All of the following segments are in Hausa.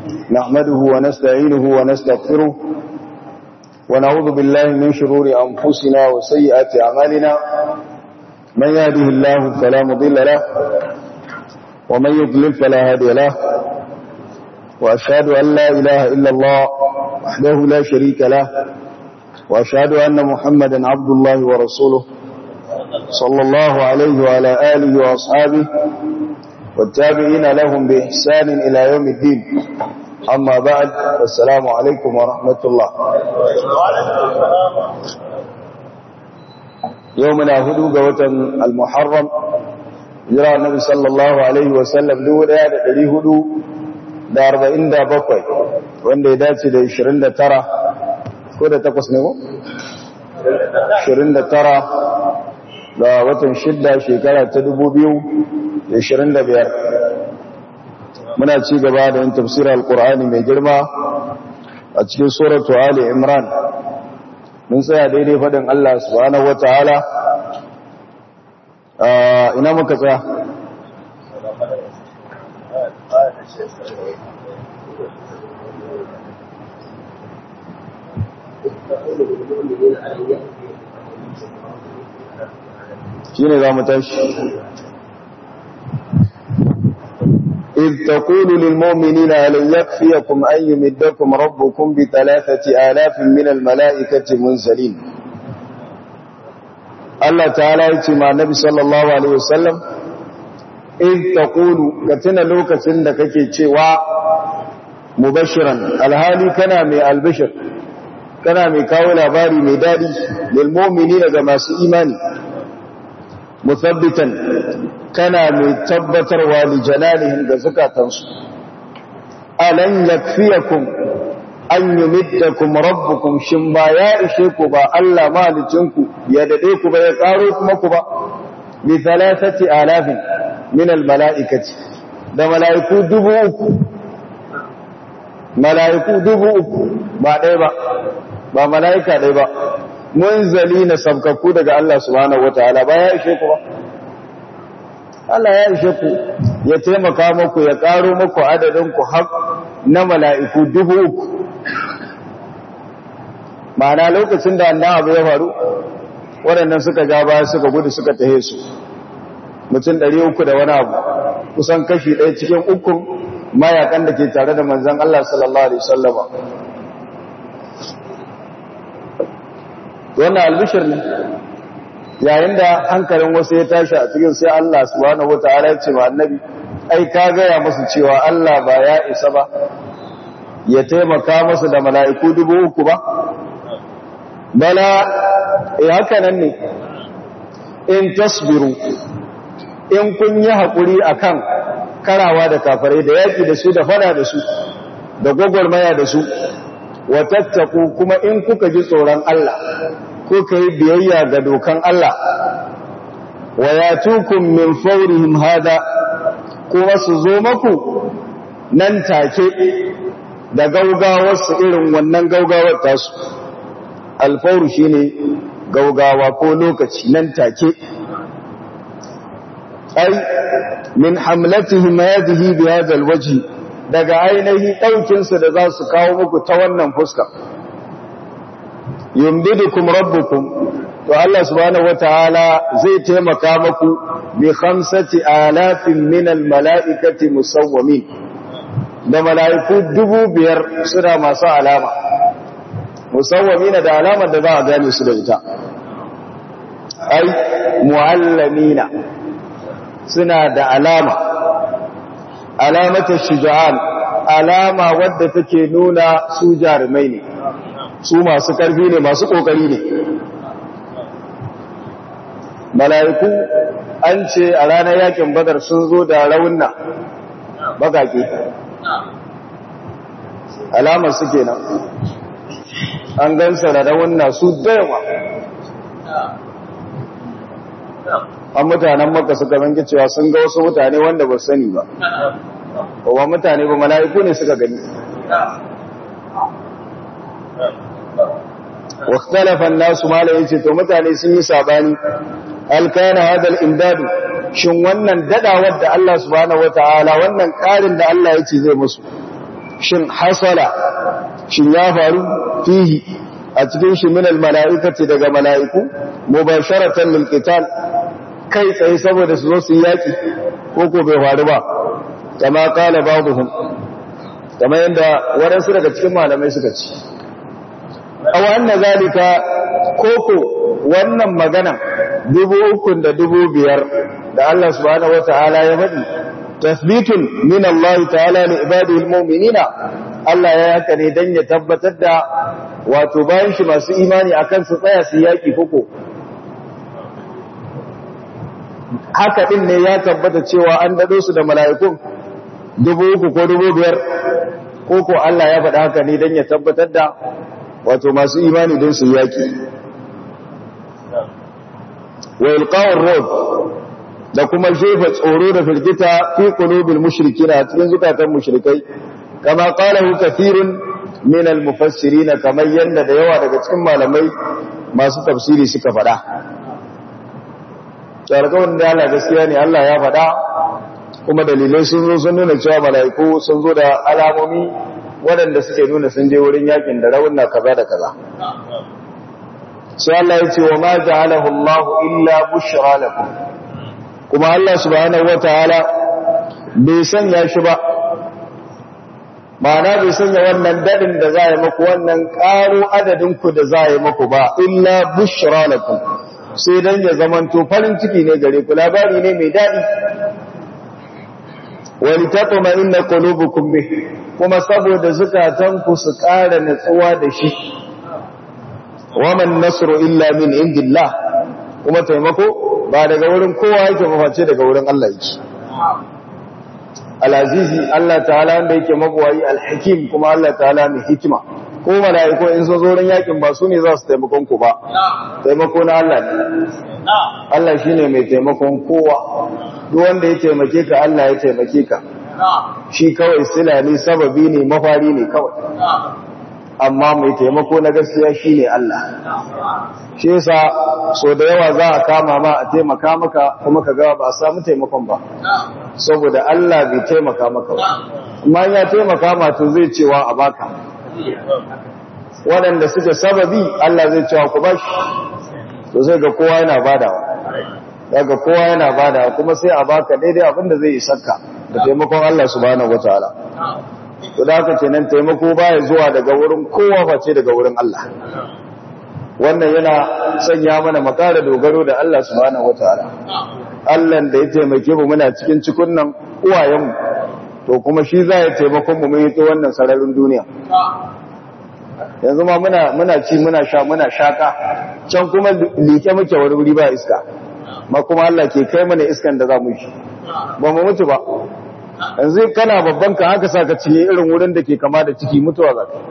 نحمده ونستعينه ونستغفره ونعوذ بالله من شرور أنفسنا وسيئات أعمالنا من يهده الله فلا مضل له ومن يضلل فلا هادي له وأشهد أن لا إله إلا الله وحده لا شريك له وأشهد أن محمدا عبد الله ورسوله صلى الله عليه وعلى آله وأصحابه والتابعين لهم بإحسان إلى يوم الدين أما بعد السلام عليكم ورحمة الله يومنا هدو قوة المحرم جرى النبي صلى الله عليه وسلم دولا لدي هدو da arba'in da bakwai wanda ya dace da ishirin da tara ko da takwas ne ko? ishirin da tara da watan shidda shekara ta dubu biyu da ishirin da biyar muna ci gaba da yin tafsirar alkur'ani mai girma a cikin suratu ali imran mun tsaya daidai faɗin allah subhanahu wa ta'ala ina muka tsaya shi ne za mu tashi إذ تقول للمؤمنين ألن يكفيكم أن يمدكم ربكم بثلاثة آلاف من الملائكة منزلين الله تعالى يتمع النبي صلى الله عليه وسلم إذ تقول كتنا لوكة عندك كيتشوا مبشرا الهالي كان من البشر كان من كاول أباري مدادي للمؤمنين كما إيماني مثبتا kana mai tabbatarwa da jalalihim ga zukatansu alan yakfiyakum an yumiddakum rabbukum shin ba ya ishe ku ba Allah malicinku ya dade ku ba ya karo kuma ku ba bi thalathati alafin min al malaikati da malaiku dubu uku malaiku dubu uku ba ɗaya ba ba malaika ɗaya ba munzali na sabkakku daga Allah subhanahu wataala ba ya ishe ku ba Allah ya ishe ku ya taimaka muku ya ƙaro muku adadin ku har na mala'iku dubu uku. Ma'ana lokacin da annan abu ya faru, waɗannan suka ja baya suka gudu suka tahe su, mutum ɗari uku da wani abu, kusan kashi ɗaya cikin ukun mayakan da ke tare da manzan Allah sallallahu Alaihi Wasallama. Wannan albishir ne. yayin da hankalin wasu ya tashi a cikin sai Allah subhanahu wataala ya ce wa annabi ai ka gaya musu cewa Allah ba ya isa ba ya taimaka musu da mala'iku dubu uku ba bala eh haka nan ne in tasbiru in kun yi hakuri akan karawa da kafirai da yaki da su da fada da su da gogormaya da su wa tattaku kuma in kuka ji tsoron Allah ko ka yi biyayya ga dokan Allah wa ya tukun min faurihim hada kuma su zo maku nan take da gaugawarsu irin wannan gaugawar tasu alfauru shi ne gaugawa ko lokaci nan take ai min hamlatihim hadhihi bi hadha alwajhi daga ainihi ɗaukinsu da za su kawo muku ta wannan fuska yumdidukum rabbukum to Allah subhanahu wataala zai taimaka muku bi khamsati alafin min almalaikati musawwamin da malaiku dubu biyar suna masu alama musawwamin da alamar da za a gane su da ita ai muallamina suna da alama alamata shuja'an alama wadda take nuna su jarumai ne su masu ƙarfi ne masu ƙoƙari ne mala'iku an ce a ranar yakin badar sun zo da raunna bakake alamar su kenan an gansa da raunna su dayawa an mutanen maka suka zange cewa sun ga wasu mutane wanda ba sani ba ba mutane ba mala'iku ne suka gani واختلف الناس ما لا yace to mutane sun yi sabani hal kana hadal imdad shin wannan dadawar da Allah subhanahu wataala wannan karin da Allah yace zai musu shin hasala shin ya faru fihi a cikin shi min almala'ikati daga mala'iku mubasharatan lil qital kai tsaye saboda su zo su yaki ko ko bai faru ba kama kala ba'dhum kama yanda waɗansu daga cikin malamai suka ci aw anna zalika koko wannan magana dubu ukun da dubu biyar da Allah subhanahu wata'ala ya faɗi tasbitun min Allah ta'ala li ibadihi almu'minina Allah ya haka ne dan ya tabbatar da wato bayan shi masu imani akan su tsaya su yaki koko haka din ne ya tabbata cewa an dado su da mala'ikun dubu uku ko dubu biyar koko Allah ya faɗa haka ne dan ya tabbatar da wato masu imani don su yaki wa ilqa'ur rud da kuma jefa tsoro da firgita fi qulubil mushrikina cikin zukatan mushrikai kama qalahu kathirun min al-mufassirin kamar yanda da yawa daga cikin malamai masu tafsiri suka faɗa tsarkawar da Allah gaskiya ne Allah ya faɗa kuma dalilai sun zo sun nuna cewa mala'iku sun zo da alamomi waɗanda suke nuna sun je wurin yakin da raunna kaza da kaza sai Allah ya ce wa ma ja'alahu Allah illa bushra lakum kuma Allah subhanahu wataala bai sanya shi ba ma'ana bai sanya wannan dadin da za yi maku wannan ƙaro adadin ku da za yi maku ba illa bushra lakum sai dan ya zamanto farin ciki ne gare ku labari ne mai dadi wani taɓa inna qulubukum bih kuma saboda zukatanku su ƙara natsuwa da shi waman nasru illa min indillah kuma taimako ba daga wurin kowa yake maface daga wurin Allah yake al-azizi Allah ta'ala wanda yake magwayi al-hakim kuma Allah ta'ala mai hikima ko malaiku in sun zo wurin yakin ba su ne za su taimakon ku ba taimako na Allah ne Allah shine mai taimakon kowa duk wanda ya taimake ka Allah ya taimake ka shi kawai sila ne sababi ne mafari ne kawai amma mai taimako na gaskiya shine Allah shi yasa so da yawa za a kama ma a taimaka maka kuma ka ga ba a samu taimakon ba saboda Allah bai taimaka maka ba amma ya taimaka ma to zai cewa a baka waɗanda suke sababi Allah zai cewa ku bashi to sai ga kowa yana badawa daga kowa yana badawa kuma sai a baka daidai abinda zai isarka da taimakon Allah subhanahu wataala to da haka kenan taimako baya zuwa daga wurin kowa face daga wurin Allah wannan yana sanya mana makara dogaro da Allah subhanahu wataala Allah da ya taimake mu muna cikin cikunnan uwayenmu to kuma shi za ya taimakon mu mun yi wannan sararin duniya yanzu ma muna muna ci muna sha muna shaka can kuma like muke wani wuri ba iska ma kuma Allah ke kai mana iskan da za mu yi ba mu mutu ba yanzu kana babban ka haka saka ciye irin wurin da ke kama da ciki mutuwa za ka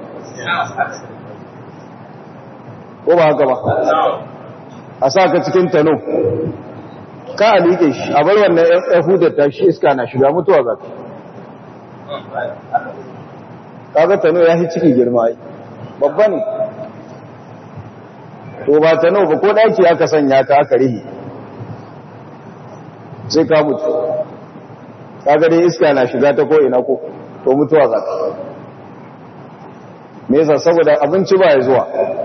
ko ba haka ba a saka cikin tano ka a liƙe shi a bar wannan ɗan hudar ta shi iska na shiga mutuwa za ka kaga tano ya fi ciki girma yi babba ne to ba tano ba ko ɗaki aka sanya ka aka rihi sai ka mutu kaga dai iska na shiga ta ko'ina ko to mutuwa za ka me yasa saboda abinci ba ya zuwa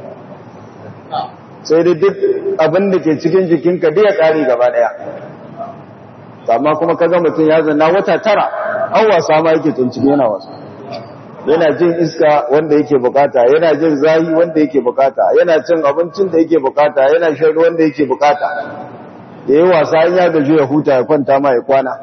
sai dai duk abin da ke cikin jikinka dai ya kare gaba daya amma kuma kaga mutum ya zanna wata tara an wasa ma yake tuncin yana wasa yana jin iska wanda yake bukata yana jin zahi wanda yake bukata yana cin abincin da yake bukata yana shan ruwan da yake bukata da yi wasa in ya gaji ya huta ya kwanta ma ya kwana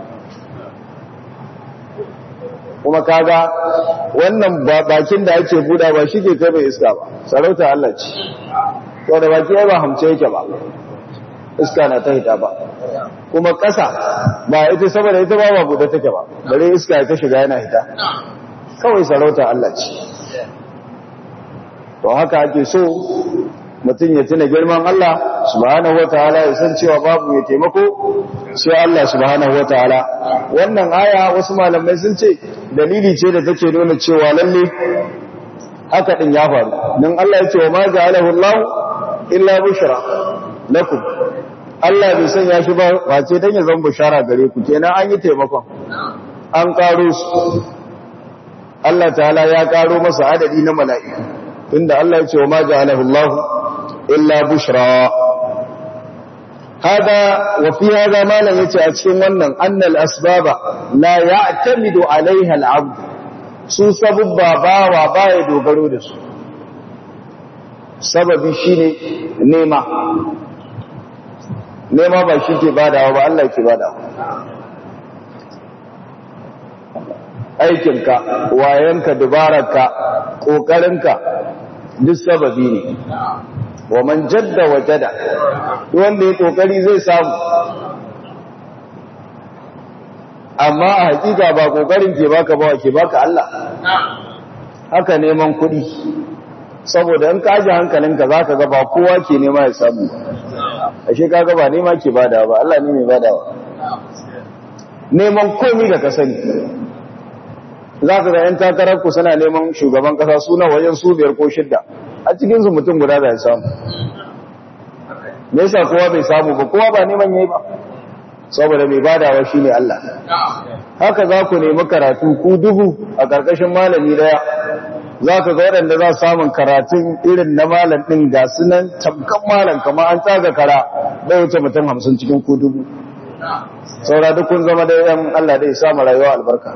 kuma kaga wannan bakin da ake buda ba shi ke kai mai iska ba sarauta Allah ce to da baki ba hamce yake ba iska na ta hita ba kuma ƙasa ba ita saboda ita ba ba buɗe take ba bare iska ya ta shiga yana hita kawai sarauta Allah ce to haka ake so mutum ya tuna girman Allah subhanahu wataala ya san cewa babu ya taimako sai Allah subhanahu wataala wannan aya wasu malamai sun ce dalili ce da take nuna cewa lalle haka din ya faru dan Allah ya ce wa ma ja'alahu Allah illa bushra lakum Allah bai sanya shi ba wace dan ya zama bushara gare ku kenan an yi taimakon an karo su Allah ta'ala ya karo masa adadi na mala'iku tunda Allah ya ce wa ma ja'alahu Allah illa bushra hada wa fi hada malan yace a cikin wannan annal asbaba la ya'tamidu alaiha al-'abd su sabubba bawa baya dogaro da su sababi shine nema nema ba shi ke badawa ba Allah ke badawa aikinka wayanka dubararka ƙoƙarinka duk sababi ne wa man jadda wa jada wanda ya ƙoƙari zai samu amma a hakika ba ƙoƙarin ke baka ba ke baka Allah haka neman kuɗi saboda in kaji hankalinka za ka ga ba kowa ke nema ya samu ashe kaga ba nema ke bada ba Allah ne mai badawa neman komi da ka sani za ka ga 'yan takararku suna neman shugaban kasa suna wajen su biyar ko shidda a cikinsu mutum guda da ya samu me yasa kowa bai samu ba kowa ba neman yayi ba saboda mai badawa shine Allah haka za ku nemi karatu ku dubu a ƙarƙashin malami daya za ka ga waɗanda za samun karatun irin na malam ɗin ga sunan tamkan malam kama an tsaga kara bai wuce mutum hamsin cikin ku dubu saura duk kun zama da yan Allah da ya samu rayuwa albarka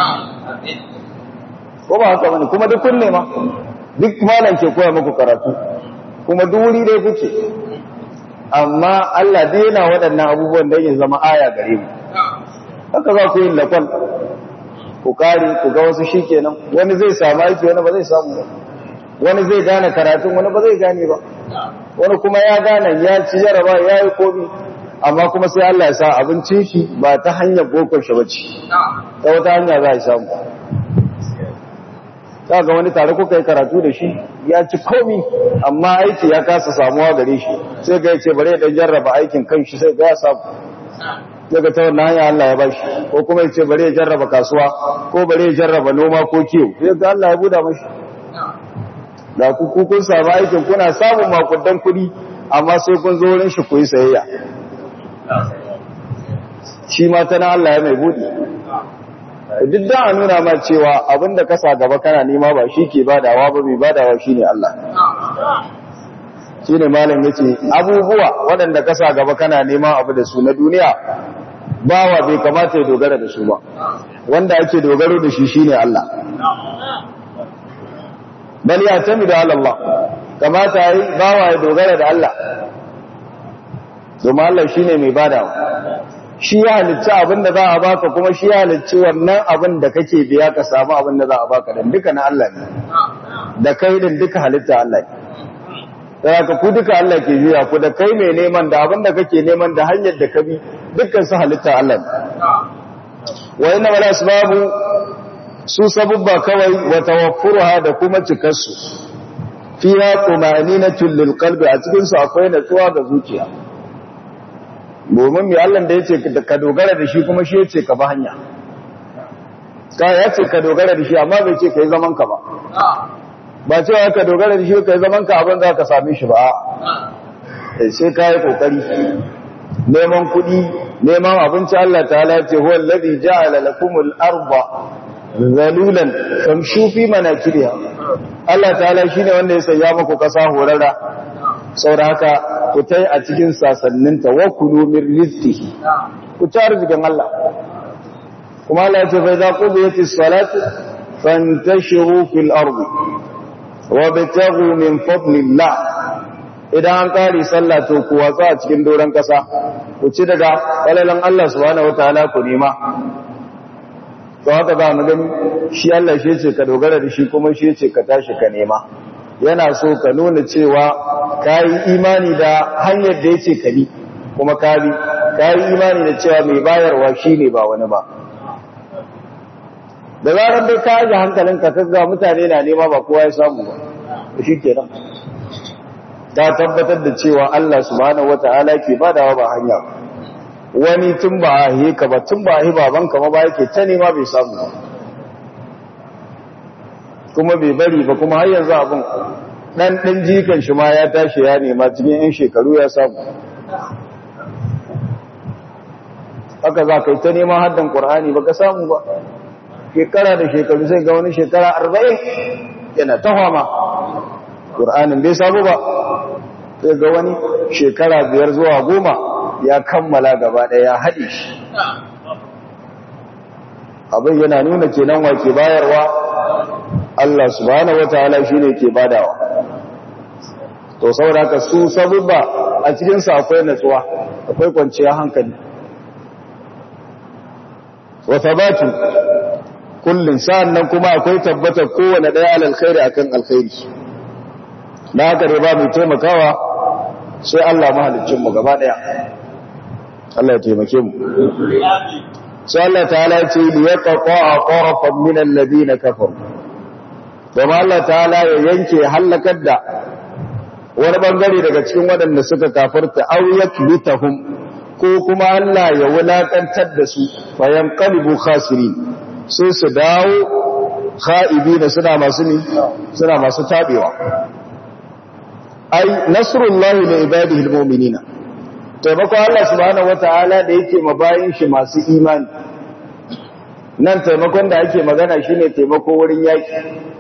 ko ba haka bane kuma duk kun nema duk malam ke koya muku karatu kuma duk wuri dai kuke amma Allah dai yana waɗannan abubuwan da ya zama aya gare mu haka za ku yi lakon ku kare ku ga wasu shikenan wani zai samu aiki wani ba zai samu ba wani zai gane karatun wani ba zai gane ba wani kuma ya gane ya ci jaraba ya yi komi amma kuma sai Allah ya sa abincin shi ba ta hanyar bokon shi bace ta wata hanya za a samu ta ga wani tare kuka yi karatu da shi ya ci komi amma aiki ya kasa samuwa gare shi sai ga yace bare dan jarraba aikin kan shi sai ga ya samu daga ta wannan hanya Allah ya bashi ko kuma yace bare ya jarraba kasuwa ko bare ya jarraba noma ko kiwo sai ga Allah ya buda mashi da ku ku kun samu aikin kuna samun makudan kuɗi amma sai kun zo wurin shi ku yi sayayya shi ma tana Allah ya mai buɗe duk da a nuna ma cewa abinda ka sa gaba kana nema ba shi ke badawa ba mai badawa shi ne Allah shi ne malam ya ce abubuwa waɗanda ka sa gaba kana nema abu da su na duniya bawa bai kamata ya dogara da su ba wanda ake dogaro da shi shi ne Allah bal ya tami da Allah kamata yi bawa ya dogara da Allah domin Allah shi ne mai badawa shi ya halicci abin da za a baka kuma shi ya halicci wannan abin da kake biya ka samu abin da za a baka dan duka na Allah ne da kai din duka halitta Allah ne da ka ku duka Allah ke biya ku da kai mai neman da abin da kake neman da hanyar da ka bi dukkan su halitta Allah ne wa inna wala asbabu su sabubba kawai wa tawaffuruha da kuma cikarsu fiha tumaninatul lil qalbi a cikin su akwai natsuwa ga zuciya domin mai Allah da ya ce ka dogara da shi kuma shi ya ce ka ba hanya ka ya ce ka dogara da shi amma bai ce ka yi zaman ka ba ba cewa ka dogara da shi ka yi zaman ka abin za ka same shi ba sai ka yi kokari neman kuɗi neman abinci Allah ta ce huwa alladhi ja'ala lakumul arda zalulan famshu fi manakibiha Allah ta'ala shine wanda ya sanya muku kasa horara saboda haka ku tai a cikin sasanninta wa kulu min rizqihi ku ci arzikin Allah kuma Allah ya ce fa idza qudiyatis salatu fantashiru fil ardi wabtaghu min fadlillah idan an kare sallah to ku watsa a cikin doran kasa ku ci daga falalan Allah subhanahu wataala ku nema to haka za mu gani shi Allah shi ce ka dogara da shi kuma shi ce ka tashi ka nema yana so ka nuna cewa ka yi imani da hanyar da ya ce ka bi kuma ka bi ka yi imani da cewa mai bayarwa shi ne ba wani ba da zarar dai ka yi hankalinka kaga mutane na nema ba kowa ya samu ba shi ke nan ta tabbatar da cewa Allah subhanahu wata'ala ke badawa ba hanya wani tun ba a yi ka ba tun ba a yi babanka ma ba yake ta nema bai samu ba kuma bai bari ba kuma har yanzu abin dan dan jikan shi ma ya tashi ya nema cikin yan shekaru ya samu haka za ka yi ta neman haddan qur'ani baka samu ba shekara da shekaru sai ga wani shekara arba'in yana ta fama ƙur'anin bai samu ba sai ga wani shekara biyar zuwa goma ya kammala gaba ɗaya ya haɗe shi abin yana nuna kenan wa ke bayarwa Allah subhanahu wataala shine ke badawa to saboda ka su sabubba a cikin sa akwai natsuwa akwai kwanciyar hankali wa thabatu kullun sa'annan kuma akwai tabbatar kowane daya alal khairi akan alkhairi na haka dai ba mu taimakawa sai Allah mahaliccin mu gaba daya Allah ya taimake mu sai Allah ta'ala ya ce li yaqta'a qarafan min alladhina kafaru kuma Allah ta'ala ya yanke halakar da wani bangare daga cikin waɗanda suka kafarta aw yakbitahum ko kuma Allah ya wulakantar da su fayan qalibu khasirin sai su dawo kha'ibina suna masu ni suna masu tabewa ai nasrullahi li ibadihi almu'minina taimako Allah subhanahu wata'ala da yake mabayin shi masu imani nan taimakon da ake magana shine taimako wurin yaki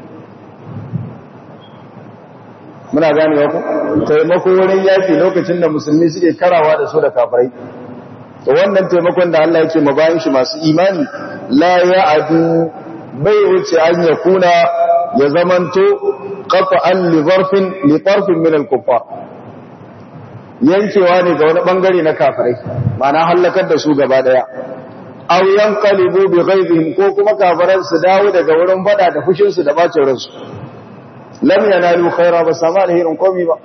muna gane ku taimako wurin yaki lokacin da musulmi suke karawa da su da kafirai to wannan taimakon da Allah yake mabayin shi masu imani la ya'adu bai wuce an yakuna ya zamanto qat'an li zarfin li tarfin min al-kuffar yankewa ne ga wani bangare na kafirai ma'ana halakar da su gaba daya aw yanqalibu bi ghaibihim ko kuma kafiran su dawo daga wurin fada da fushin su da bacin ransu lam yanalu khaira ba sama da hirin komi ba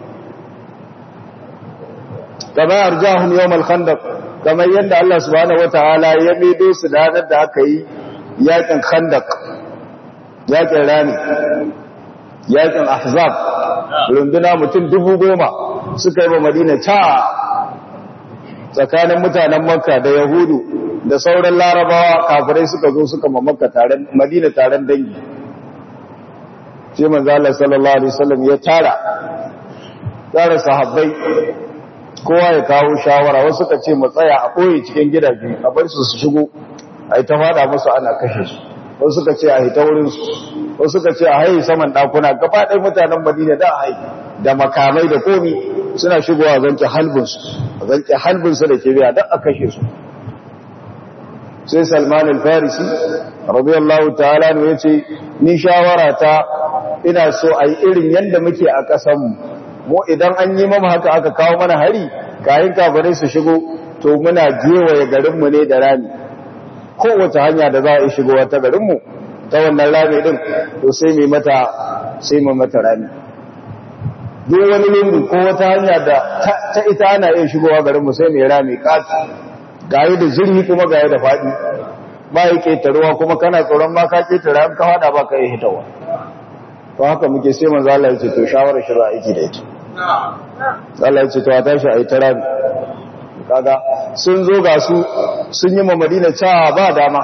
kama arjahum yawm al-khandaq kamar yadda Allah subhanahu wataala ya maido su da ranar da aka yi yakin khandaq yakin rani yakin ahzab runduna mutum dubu goma suka yi ba madina ta tsakanin mutanen makka da yahudu da sauran larabawa kafirai suka zo suka ma makka taron madina taron dangi sai manzo Allah sallallahu alaihi wasallam ya tara tara sahabbai kowa ya kawo shawara wasu suka ce mu tsaya a koyi cikin gidaje a bar su su shigo ai ta fada musu ana kashe su wasu suka ce a hita wurin su wasu suka ce a haye saman dakuna gaba ɗaya mutanen Madina da haye da makamai da komi suna shigowa zanke halbin su zanke halbin su da kibiya dan a kashe su sai Salman al-Farisi radiyallahu ta'ala ne yace ni shawara ta ina so a yi irin yadda muke a ƙasanmu mu idan an yi mama haka aka kawo mana hari kayan kafirai su shigo to muna gewaye garinmu ne da rami kowace hanya da za a yi shigowa ta garinmu ta wannan rami din to sai mai mata sai mai mata rami duk wani lungu ko wata hanya da ta ita ana iya shigowa garinmu sai mai rami kati gayi da zirhi kuma gayi da faɗi ba ya ƙetaruwa kuma kana tsoron ma ka ƙetara ka faɗa ba ka yi hitawa to haka muke sai manzo Allah ya ce to shawara shi za a yi da ita Allah ya ce to a tashi a yi ta rabi kaga sun zo ga su sun yi ma Madina cewa ba dama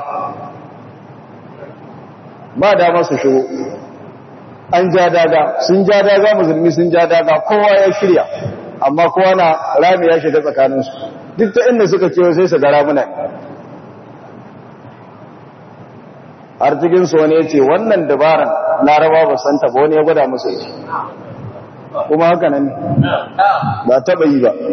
ba dama su shigo an ja daga sun ja daga musulmi sun ja daga kowa ya shirya amma kowa na rami ya shiga tsakaninsu duk ta inda suka kewa sai su ga ramuna har cikinsu wani ya ce wannan dabaran laraba ba santa ba wani ya gwada musu ita kuma haka nan ba taɓa yi ba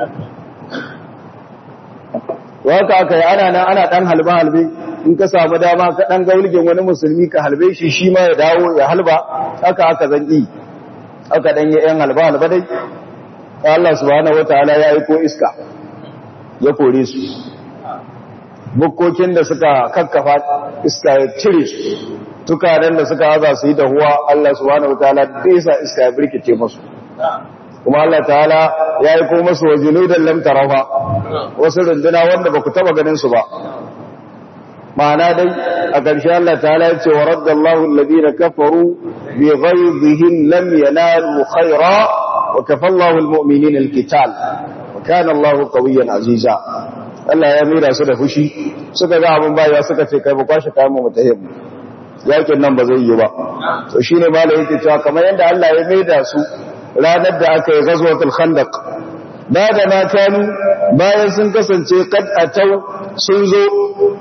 waka aka yi ana nan ana ɗan halbe-halbe in ka samu dama ka ɗan gaulgin wani musulmi ka halbe shi shi ma ya dawo ya halba haka aka zan yi aka ɗan yi ‘yan halba-halba dai Allah subhanahu wa ta'ala ya yi ko iska ya kore su bukkokin da suka kakkafa iska ya cire su tukanen da suka haza su yi dahuwa Allah subhanahu wataala bisa iska ya birkice musu kuma Allah ta'ala ya yi kuma su wajinu da lam tarafa wasu runduna wanda ba ku taba ganin su ba ma'ana dai a ƙarshe Allah ta'ala ya ce wa raddallahu alladhina kafaru bi ghaydihim lam yanalu khayra wa kafallahu almu'minina alqital wa kana Allahu qawiyyan aziza Allah ya mira su da fushi suka ga abin baya suka ce kai ba kwashe kayan mu mutahim yakin nan ba zai yi ba to shine malai yake cewa kamar yanda Allah ya maida su ranar da aka yi ghazwatul khandaq da da ma kanu bayan sun kasance kad atau sun zo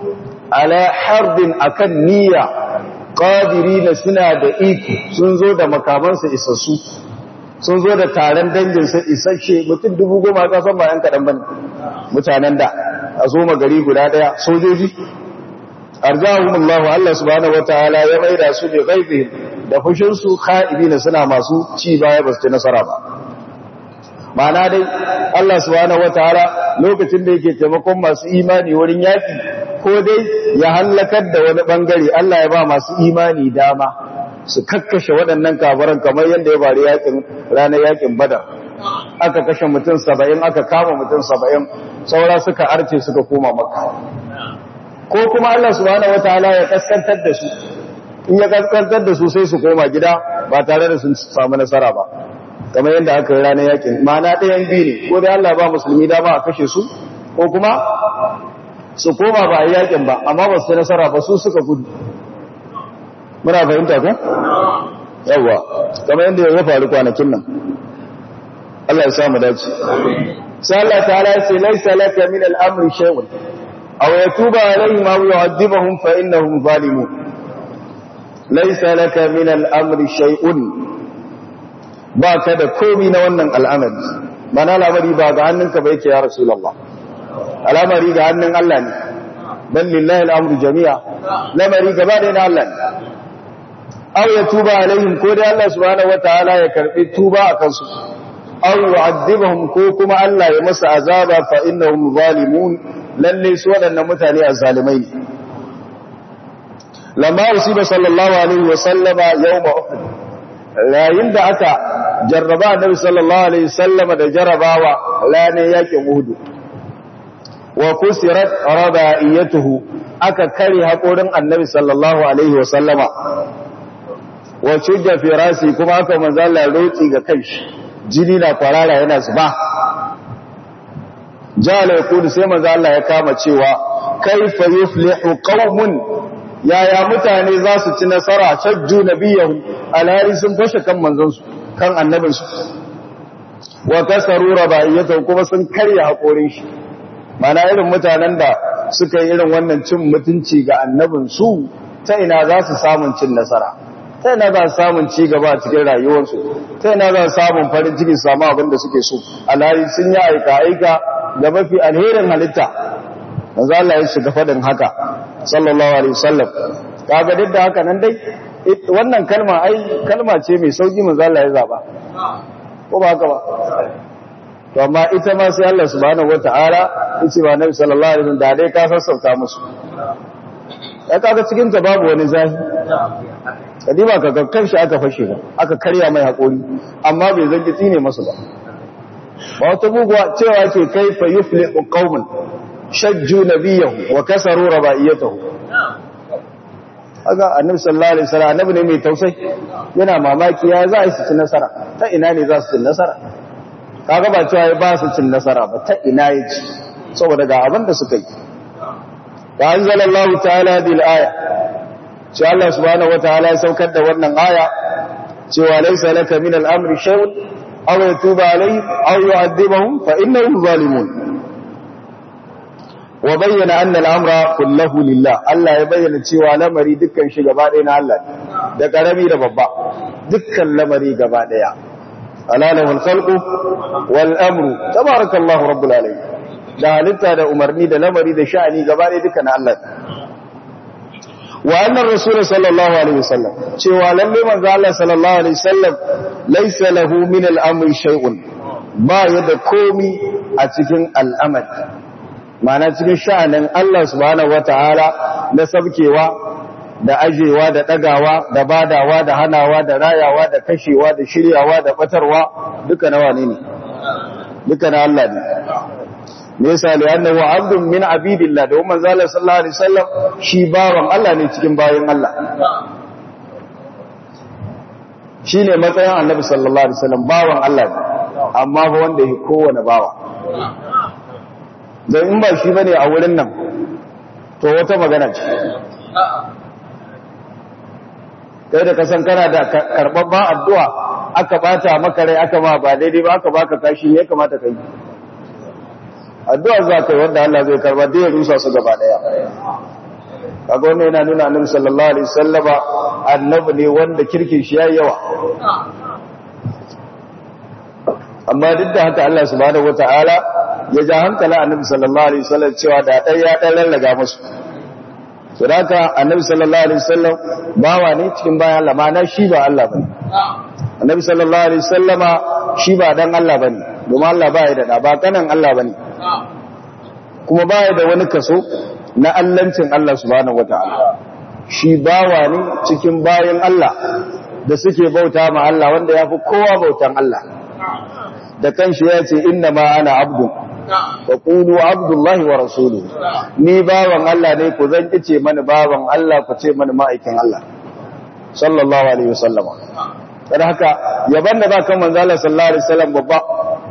ala harbin akan niyya qadirina suna da iko sun zo da makamansu isassu sun zo da taron danginsa isasshe mutum dubu goma ka san bayan kaɗan bane mutanen da a zo gari guda ɗaya sojoji arjahumullahu Allah subhanahu wataala ya maida su bi ghaibihim da fushin su khaibina suna masu ci baya ba su ci nasara ba ma'ana dai Allah subhanahu wataala lokacin da yake taimakon masu imani wurin yaki ko dai ya hallakar da wani bangare Allah ya ba masu imani dama su kakkashe waɗannan kafiran kamar yadda ya bari yakin ranar yakin badar aka kashe mutum saba'in aka kama mutum saba'in saura suka arce suka koma makka ko kuma Allah subhanahu wataala ya kaskantar da su in ya kaskantar da su sai su koma gida ba tare da sun samu nasara ba kamar yadda aka yi ranar yakin ma'ana ɗayan biyu ne ko dai Allah ba musulmi dama a kashe su ko kuma su koma ba a yi yakin ba amma ba su nasara ba su suka gudu muna fahimta ko yawa kamar yadda ya faru kwanakin nan Allah ya samu dace sai Allah ta'ala ya ce laisa laka min al-amri shay'un aw yatuba alaihim aw yu'adhibuhum fa innahum zalimun laisa laka min al-amri shay'un ba ka da komi na wannan al'amari mana al'amari ba ga hannunka ba yake ya rasulullah al'amari ga hannun Allah ne bal lillahi al-amru jami'a lamari gaba da na Allah ne aw ya tuba alaihim ko dai Allah subhanahu wataala ya karbi tuba a kansu aw yu'adhibuhum ko kuma Allah ya masa azaba fa innahum zalimun lalle su wadannan mutane azzalimai ne lamma usiba sallallahu alaihi wa sallama yawma uhud yayin da aka jarraba annabi sallallahu alaihi wasallama da jarrabawa ranar yakin uhud wa kusirat rabaiyatuhu aka kare hakorin annabi sallallahu alaihi wasallama wa shujja fi rasi kuma aka manzo Allah roki ga kanshi jini na kwarara yana zuba jala yaqulu sai manzo Allah ya kama cewa kaifa yuflihu qaumun yaya mutane za su ci nasara shajju nabiyahu alhari sun fashe kan manzon su kan annabin su wa kasaru rabaiyatu kuma sun karya hakorin shi mana irin mutanen da suka yi irin wannan cin mutunci ga annabin su ta ina za su samun cin nasara ta ina za su samun ci gaba a cikin rayuwarsu ta ina za su samun farin ciki su samu abin da suke so alhali sun yi aika aika ga mafi alherin halitta manzo Allah ya shiga fadin haka sallallahu alaihi wasallam kaga duk da haka nan dai wannan kalma ai kalma ce mai sauki manzo Allah ya zaba ko ba haka ba to amma ita ma sai Allah subhanahu wataala yace ba Nabi sallallahu alaihi wasallam da dai ka sassauta musu ya kaga cikin ta babu wani zahi kadima ka kakkan shi aka fashe ba aka karya mai hakuri amma bai zangi tsine masu ba ba wata buguwa cewa ke kai fa yuflihu qauman shajju nabiyahu wa kasaru rabaiyatahu aga annabi sallallahu alaihi wasallam annabi ne mai tausayi yana mamaki ya za su ci nasara ta ina ne za su ci nasara kaga ba cewa ba su cin nasara ba ta ina yace saboda ga abin da suka yi wa anzalallahu ta'ala bil aya ce Allah subhanahu wataala ya saukar da wannan aya cewa laysa laka min al-amri shay'un aw yatuba alayhim aw yu'adhibuhum fa innahum zalimun wa bayyana anna al-amra kulluhu lillah Allah ya bayyana cewa lamari dukkan shi gaba ɗaya na Allah da karami da babba dukkan lamari gaba ɗaya alalahu al-khalqu wal amru tabarakallahu rabbul alamin da halitta da umarni da lamari da sha'ani gaba ɗaya dukkan Allah wa annar rasul sallallahu alaihi wasallam cewa lalle manzo Allah sallallahu alaihi wasallam laysa lahu min al-amri shay'un ba yada komi a cikin al'amari ma'ana cikin sha'anin Allah subhanahu wataala na sabkewa da ajewa da dagawa da badawa da hanawa da rayawa da kashewa da shiryawa da batarwa duka na wane ne duka na Allah ne me yasa li annahu abdun min abidillah da umman zalla sallallahu alaihi wasallam shi bawan Allah ne cikin bayin Allah shine matsayin annabi sallallahu alaihi wasallam bawan Allah ne amma ba wanda yake kowane bawa dan in ba shi bane a wurin nan to wata magana ce kai da kasan kana da karbabban addu'a aka bata maka rai aka ma ba daidai ba aka baka kashi ne kamata kai addu'a za ka yi wanda Allah zai karba da ya rusa su gaba daya kaga wannan yana nuna annabi sallallahu alaihi wasallama annabi ne wanda kirkin shi yayi yawa amma duk da haka Allah subhanahu wataala ya ja hankala annabi sallallahu alaihi wasallam cewa da dai ya dan lallaga musu saboda annabi sallallahu alaihi wasallam bawa ne cikin bayan Allah ma'ana shi ba Allah bane annabi sallallahu alaihi wasallama shi ba dan Allah bane domin Allah ba ya da ba kanan Allah bane kuma ba ya da wani kaso na allancin Allah subhanahu wataala shi bawa ne cikin bayan Allah da suke bauta ma Allah wanda ya fi kowa bautan Allah da kanshi ya ce inna ma ana abdun wa qulu abdullahi wa rasuluhu ni bawan Allah ne ku zan kice mani bawan Allah ku ce mani ma'aikin Allah sallallahu alaihi wasallama dan haka yaban da ba kan manzo Allah sallallahu alaihi wasallam babba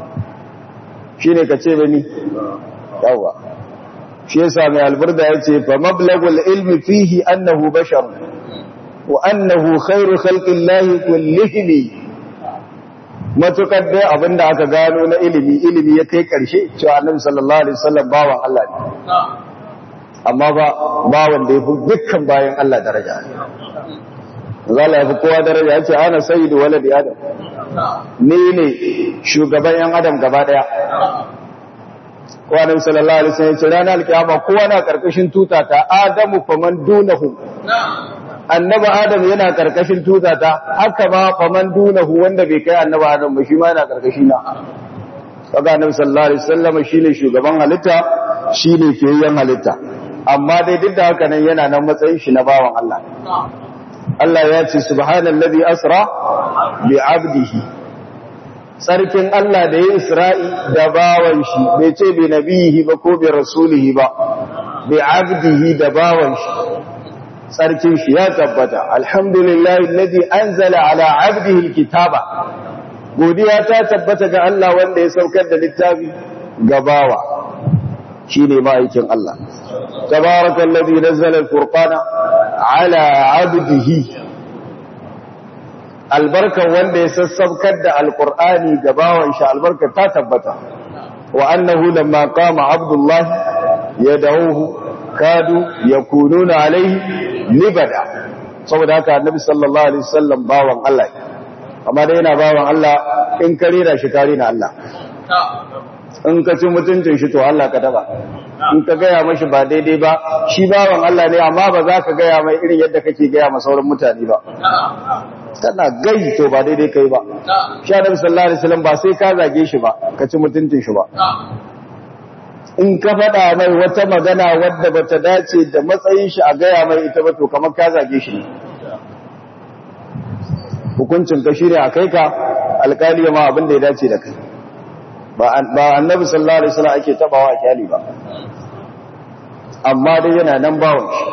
shine ka ce bani yawa shi yasa mai alburda yace fa mablagul ilmi fihi annahu bashar wa annahu khairu khalqillahi kullihim matukar dai abinda aka gano na ilimi ilimi ya kai karshe cewa annabi sallallahu alaihi wasallam bawan Allah ne amma ba bawan da yafi dukkan bayan Allah daraja zalla yafi kowa daraja yace ana sayyidu waladi adam ni ne shugaban yan adam gaba daya ko annabi sallallahu alaihi wasallam yace ranar alkiyama kowa na karkashin tuta ta adamu faman dunahu annaba adam yana karkashin tutata haka ma faman dunahu wanda bai kai annaba adam ba shi ma yana karkashi na kaga annabi sallallahu alaihi wasallam shine shugaban halitta shine fiyayyen halitta amma dai duk da haka nan yana nan matsayin shi na bawan Allah Allah ya ce subhanallazi asra bi abdihi sarkin Allah da ya isra'i da bawan shi bai ce bi nabihi ba ko bi rasulihi ba bi abdihi da bawan shi sarkin shi ya tabbata alhamdulillah alladhi anzala ala abdihi alkitaba godiya ta tabbata ga Allah wanda ya saukar da littafi ga bawa shine ma'aikin Allah tabarakallazi nazzala alfurqana ala abdihi albarkan wanda ya sassaukar da alqur'ani ga bawan shi albarka ta tabbata wa annahu lamma qama abdullahi yad'uhu kadu yakununa alaihi libada saboda haka annabi sallallahu alaihi wasallam bawan Allah amma dai yana bawan Allah in ka rera shi ka rena Allah in ka ci mutuncin shi to Allah ka taba in ka gaya mashi ba daidai ba shi bawan Allah ne amma ba za ka gaya mai irin yadda kake gaya ma sauran mutane ba kana gai to ba daidai kai ba shi annabi sallallahu alaihi wasallam ba sai ka zage shi ba ka ci mutuncin shi ba in ka faɗa mai wata magana wadda ba ta dace da matsayin shi a gaya mai ita ba to kamar ka zage shi hukuncin ka shirya a kai ka alkali ma abin da ya dace da kai ba annabi sallallahu alaihi wasallam ake tabawa a kyali ba amma dai yana nan bawon shi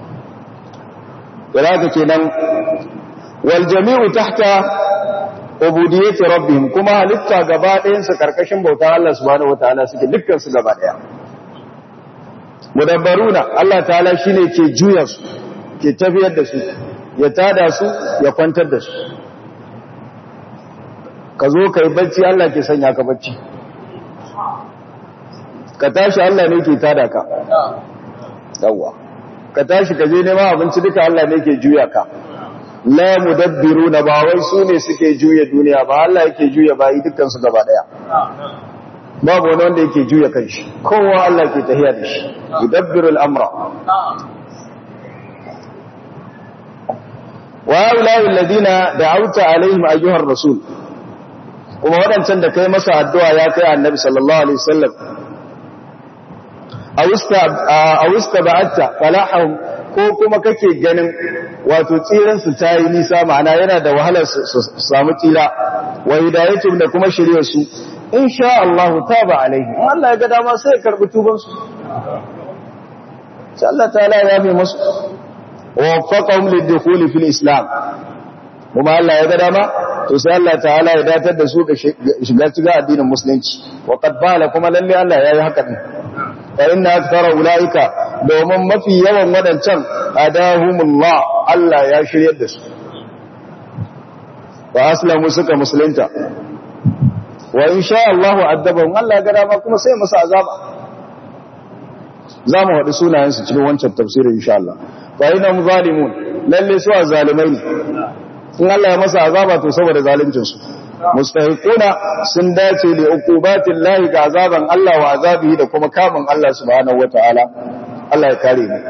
da haka kenan wal jami'u tahta ubudiyyati rabbihim kuma halitta gaba ɗayan su karkashin bautar Allah subhanahu wataala suke dukkan su gaba ɗaya mudabbaruna Allah ta'ala shine ke juya su ke tafiyar da su ya tada su ya kwantar da su ka zo kai bacci Allah ke sanya ka bacci ka tashi Allah ne ke tada ka yawa ka tashi ka je neman abinci duka Allah ne ke juya ka la mudabbiruna ba wai su ne suke juya duniya ba Allah yake juya bayi dukkan su gaba daya babu wani wanda yake juya kanshi kowa Allah ke tahiya da shi yudabbiru al-amra wa ulai alladhina da'awta alaihim ayyuhar rasul kuma wadancan da kai masa addu'a ya kai annabi sallallahu alaihi wasallam a wista ba'atta falahahum ko kuma kake ganin wato tsiran su tayi nisa ma'ana yana da wahalar su samu tsira wa hidayatum da kuma shirye su insha Allah taba alaihi Allah ya ga dama sai ya karbi tuban su sai Allah ta'ala ya yi musu wa waffaqahum lid-dukhul fil islam kuma Allah ya ga dama to sai Allah ta'ala ya datar da su ga shiga cikin addinin musulunci wa qad bala kuma lalle Allah ya yi haka din fa inna akthara ulaika domin mafi yawan wadancan adahumullah Allah ya shiryar da su wa aslamu suka musulunta wa insha Allah adabahum Allah ga dama kuma sai musu azaba za mu haɗu sunayensu cikin wancan tafsirin insha Allah fa ina mu zalimun lalle su zalimai ne in Allah ya masa azaba to saboda zaluncin su mustahiquna sun dace da uqubatin lahi ga azaban Allah wa azabihi da kuma kamun Allah subhanahu wataala Allah ya kare mu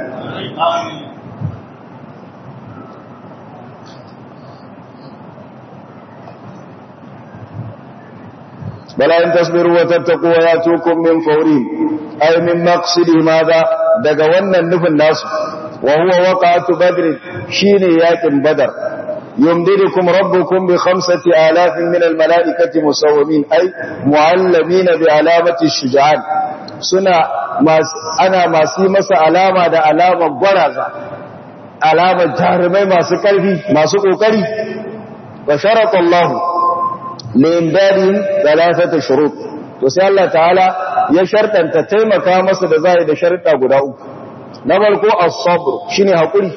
بلا إن تصبروا وتتقوا وياتوكم من فورهم أي من مقصد ماذا دقونا النفل الناس وهو وقعة بدر شين ياكم بدر يمددكم ربكم بخمسة آلاف من الملائكة مسومين أي معلمين بعلامة الشجعان سنة ما أنا ما سيمس علامة دا علامة برزة علامة جارمي ما سكرفي ما سكوكري وشرط الله لإمدادهم ثلاثة شروط وسي الله تعالى يشرط أن تتيمك مصد زائد شرط أبو داود نبالكو الصبر شيني هقولي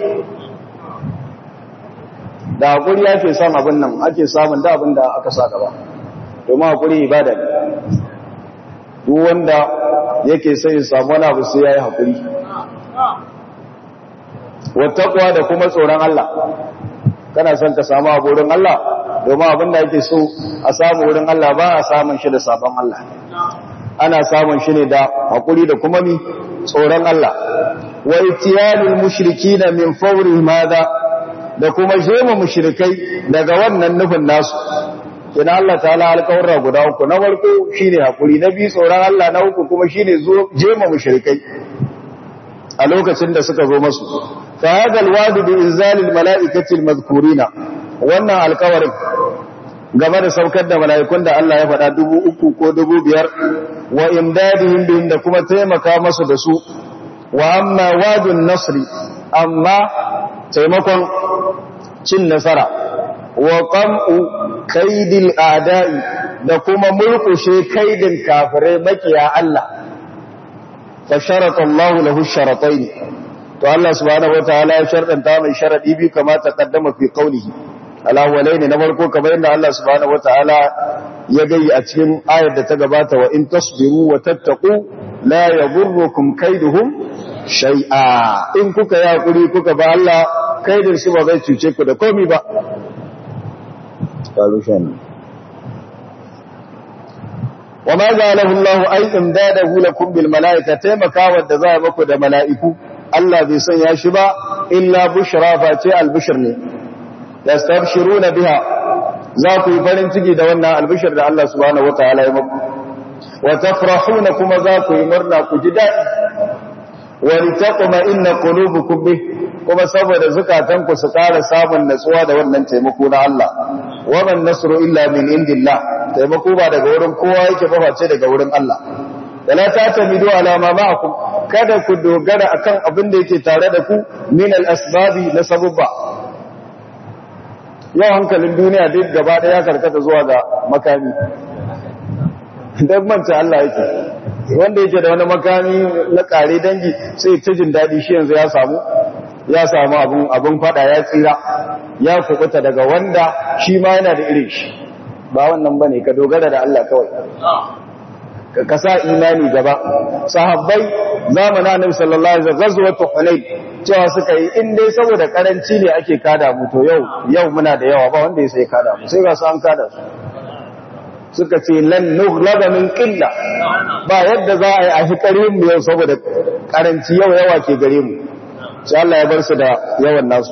da hakuri ake son abin nan ake samun da abin da aka sa gaba domin hakuri ibada ne duk wanda yake sai ya samu wani abu sai ya yi hakuri wattaqwa da kuma tsoron Allah kana son ka samu abu wurin Allah domin abin da yake so a samu wurin Allah ba a samun shi da sabon Allah ana samun shi ne da hakuri da kuma mi tsoron Allah wa itiyalul mushrikina min fawri madha da kuma jema mushrikai daga wannan nufin nasu kina Allah ta'ala alƙawarra guda uku na farko shine hakuri na biyu tsoron Allah na uku kuma shine zo jema mushrikai a lokacin da suka zo masu fa hadha alwadu bi inzalil malaikati almadhkurina wannan alƙawarin game da saukar da mala'ikun da Allah ya faɗa dubu uku ko dubu biyar wa imdadihim bihim da kuma taimaka masu da su wa amma wadun nasri amma taimakon cin nasara wa qam'u kaidil a'da'i da kuma mulkushe kaidin kafirai makiya Allah fa sharata Allah lahu sharatayn to Allah subhanahu wataala ya sharɗanta mai sharadi bi kama ta kaddama fi qawlihi alawalaini na farko kamar yadda Allah subhanahu wataala ya gayi a cikin ayar da ta gabata wa in tasbiru wa tattaqu la yadurrukum kaiduhum shay'a in kuka yi hakuri kuka ba Allah kaidin su ba zai cuce ku da komai ba wa ma ja'alahu Allah ay imdadahu lakum bil malaika taimakawa da za muku da mala'iku Allah bai sanya shi ba illa bushra fa ce al bushr ne yastabshiruna biha za ku yi farin ciki da wannan albishir da Allah subhanahu wataala ya muku wa tafrahuna kuma za ku yi murna ku ji daɗi wa litaqma inna qulubukum bih kuma saboda zukatan ku su ƙara samun natsuwa da wannan taimako na Allah wa man nasru illa min indillah taimako ba daga wurin kowa yake ba face daga wurin Allah wala tatamidu ala ma ma'akum kada ku dogara akan abin da yake tare da ku min al-asbabi na sababba yau hankalin duniya duk gaba ɗaya karkata zuwa ga makami don manta Allah yake wanda yake da wani makami na ƙare dangi sai ta jin daɗi shi yanzu ya samu ya samu abin abin fada ya tsira ya kubuta daga wanda shi ma yana da irin shi ba wannan bane ka dogara da Allah kawai ka kasa imani gaba sahabbai zamanin annabi sallallahu alaihi wasallam ghazwatu hunain cewa suka yi in dai saboda karanci ne ake kada mu to yau yau muna da yawa ba wanda ya sai kada mu sai ga su an kada su suka ce lan nughlaba min qilla ba yadda za a yi a hikarin mu yau saboda karanci yau yawa ke gare mu sai Allah ya bar su da yawan nasu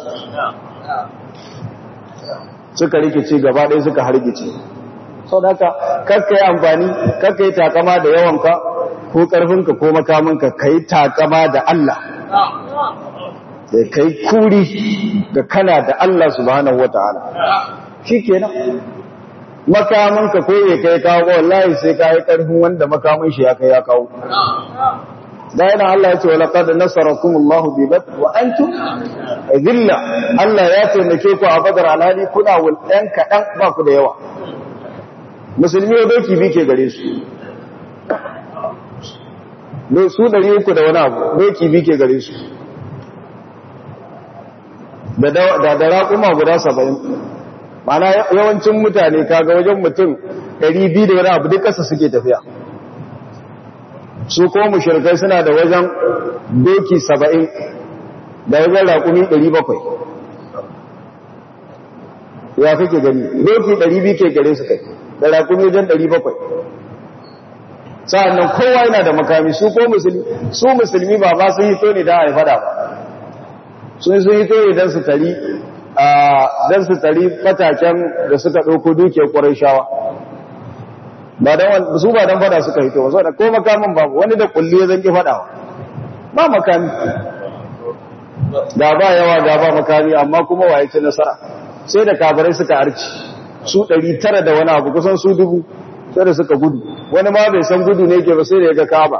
suka rikice gaba ɗaya suka hargice sau da haka kakka yi amfani kakka yi takama da yawanka ko ƙarfinka ko makamanka ka yi takama da Allah da ka yi kuri da kana da Allah subhanahu wata'ala shi kenan makamanka ko ya kai kawo wallahi sai ka yi ƙarfin wanda makaman shi ya kai ya kawo da yana Allah ya ce wa laqad nasarakum Allah bi badr wa antum dhilla Allah ya taimake ku a badar alhali kuna wulɗan kaɗan ba ku da yawa musulmi ya doki bi ke gare su su ɗari uku da wani abu doki bi ke gare su da da raƙuma guda saba'in mana yawancin mutane kaga wajen mutum ɗari biyu da wani abu duk ƙasa suke tafiya su ko mushrikai suna da wajen doki saba'in da wajen raƙumi ɗari bakwai ya kake gani doki ɗari biyu ke gare su kai da raƙumi wajen ɗari bakwai sa'annan kowa yana da makami su ko musulmi su musulmi ba ba sun hito ne don a fada ba sun sun hito ne don su tari don su tari fataken da suka ɗauko dukiyar ƙwarai shawa su ba don fada suka hito ba ko makamin babu wani da kulli ya zanki fadawa ba makami ga ba yawa ga ba makami amma kuma waye ci nasara sai da kabarai suka arci su ɗari tara da wani abu kusan su dubu sai da suka gudu wani ma bai san gudu ne ke ba sai da ya ga kaba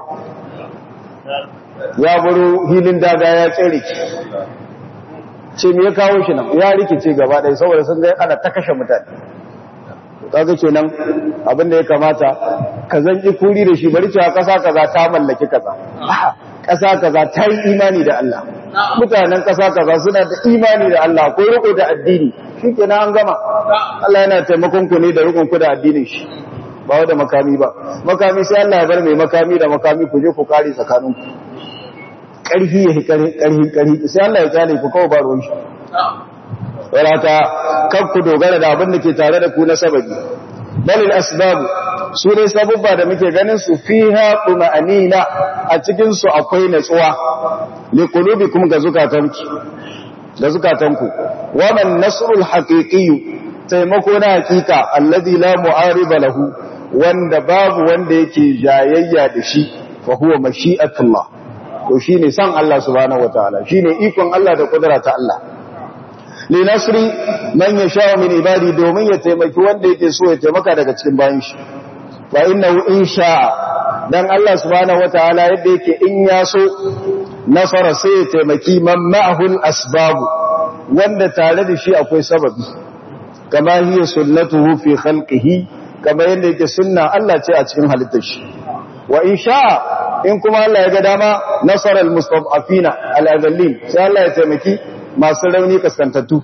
ya baro hilin daga ya tsere ki ce me ya kawo shi nan ya rikice gaba ɗaya saboda sun ga ana ta kashe mutane kaga kenan abin da ya kamata ka zanki kuri da shi bari cewa kasa kaza ta mallaki kaza kasa kaza ta yi imani da Allah mutanen kasa kaza suna da imani da Allah ko riko da addini shikenan an gama Allah yana taimakon ku ne da rikon ku da addinin shi ba da makami ba makami sai Allah ya bar mai makami da makami ku je ku kare tsakanin ku karfi ya karfi karfi sai Allah ya kyale ku kawai ba ruwan shi wadata kan ku dogara da abin da ke tare da ku na sababi balil asbabu su ne sabubba da muke ganin su fiha tuma'anina a cikin su akwai natsuwa li qulubikum ga zukatanki ga zukatanku wa man nasrul haqiqi taimako na hakika alladhi la mu'ariba lahu wanda babu wanda yake jayayya da shi fa huwa mashi'atullah to shine san Allah subhanahu wataala shine ikon Allah da kudura ta Allah li nasri man yasha min ibadi domin ya taimaki wanda yake so ya taimaka daga cikin bayan shi fa innahu in sha'a dan Allah subhanahu wataala yadda yake in ya so nasara sai ya taimaki man ma'ahul asbab wanda tare da shi akwai sababi kama hiya sunnatuhu fi khalqihi kama yadda yake sunna Allah ce a cikin halittar shi wa in sha'a in kuma Allah ya ga dama nasara al-mustad'afina al-adallin sai Allah ya taimaki masu rauni kaskantattu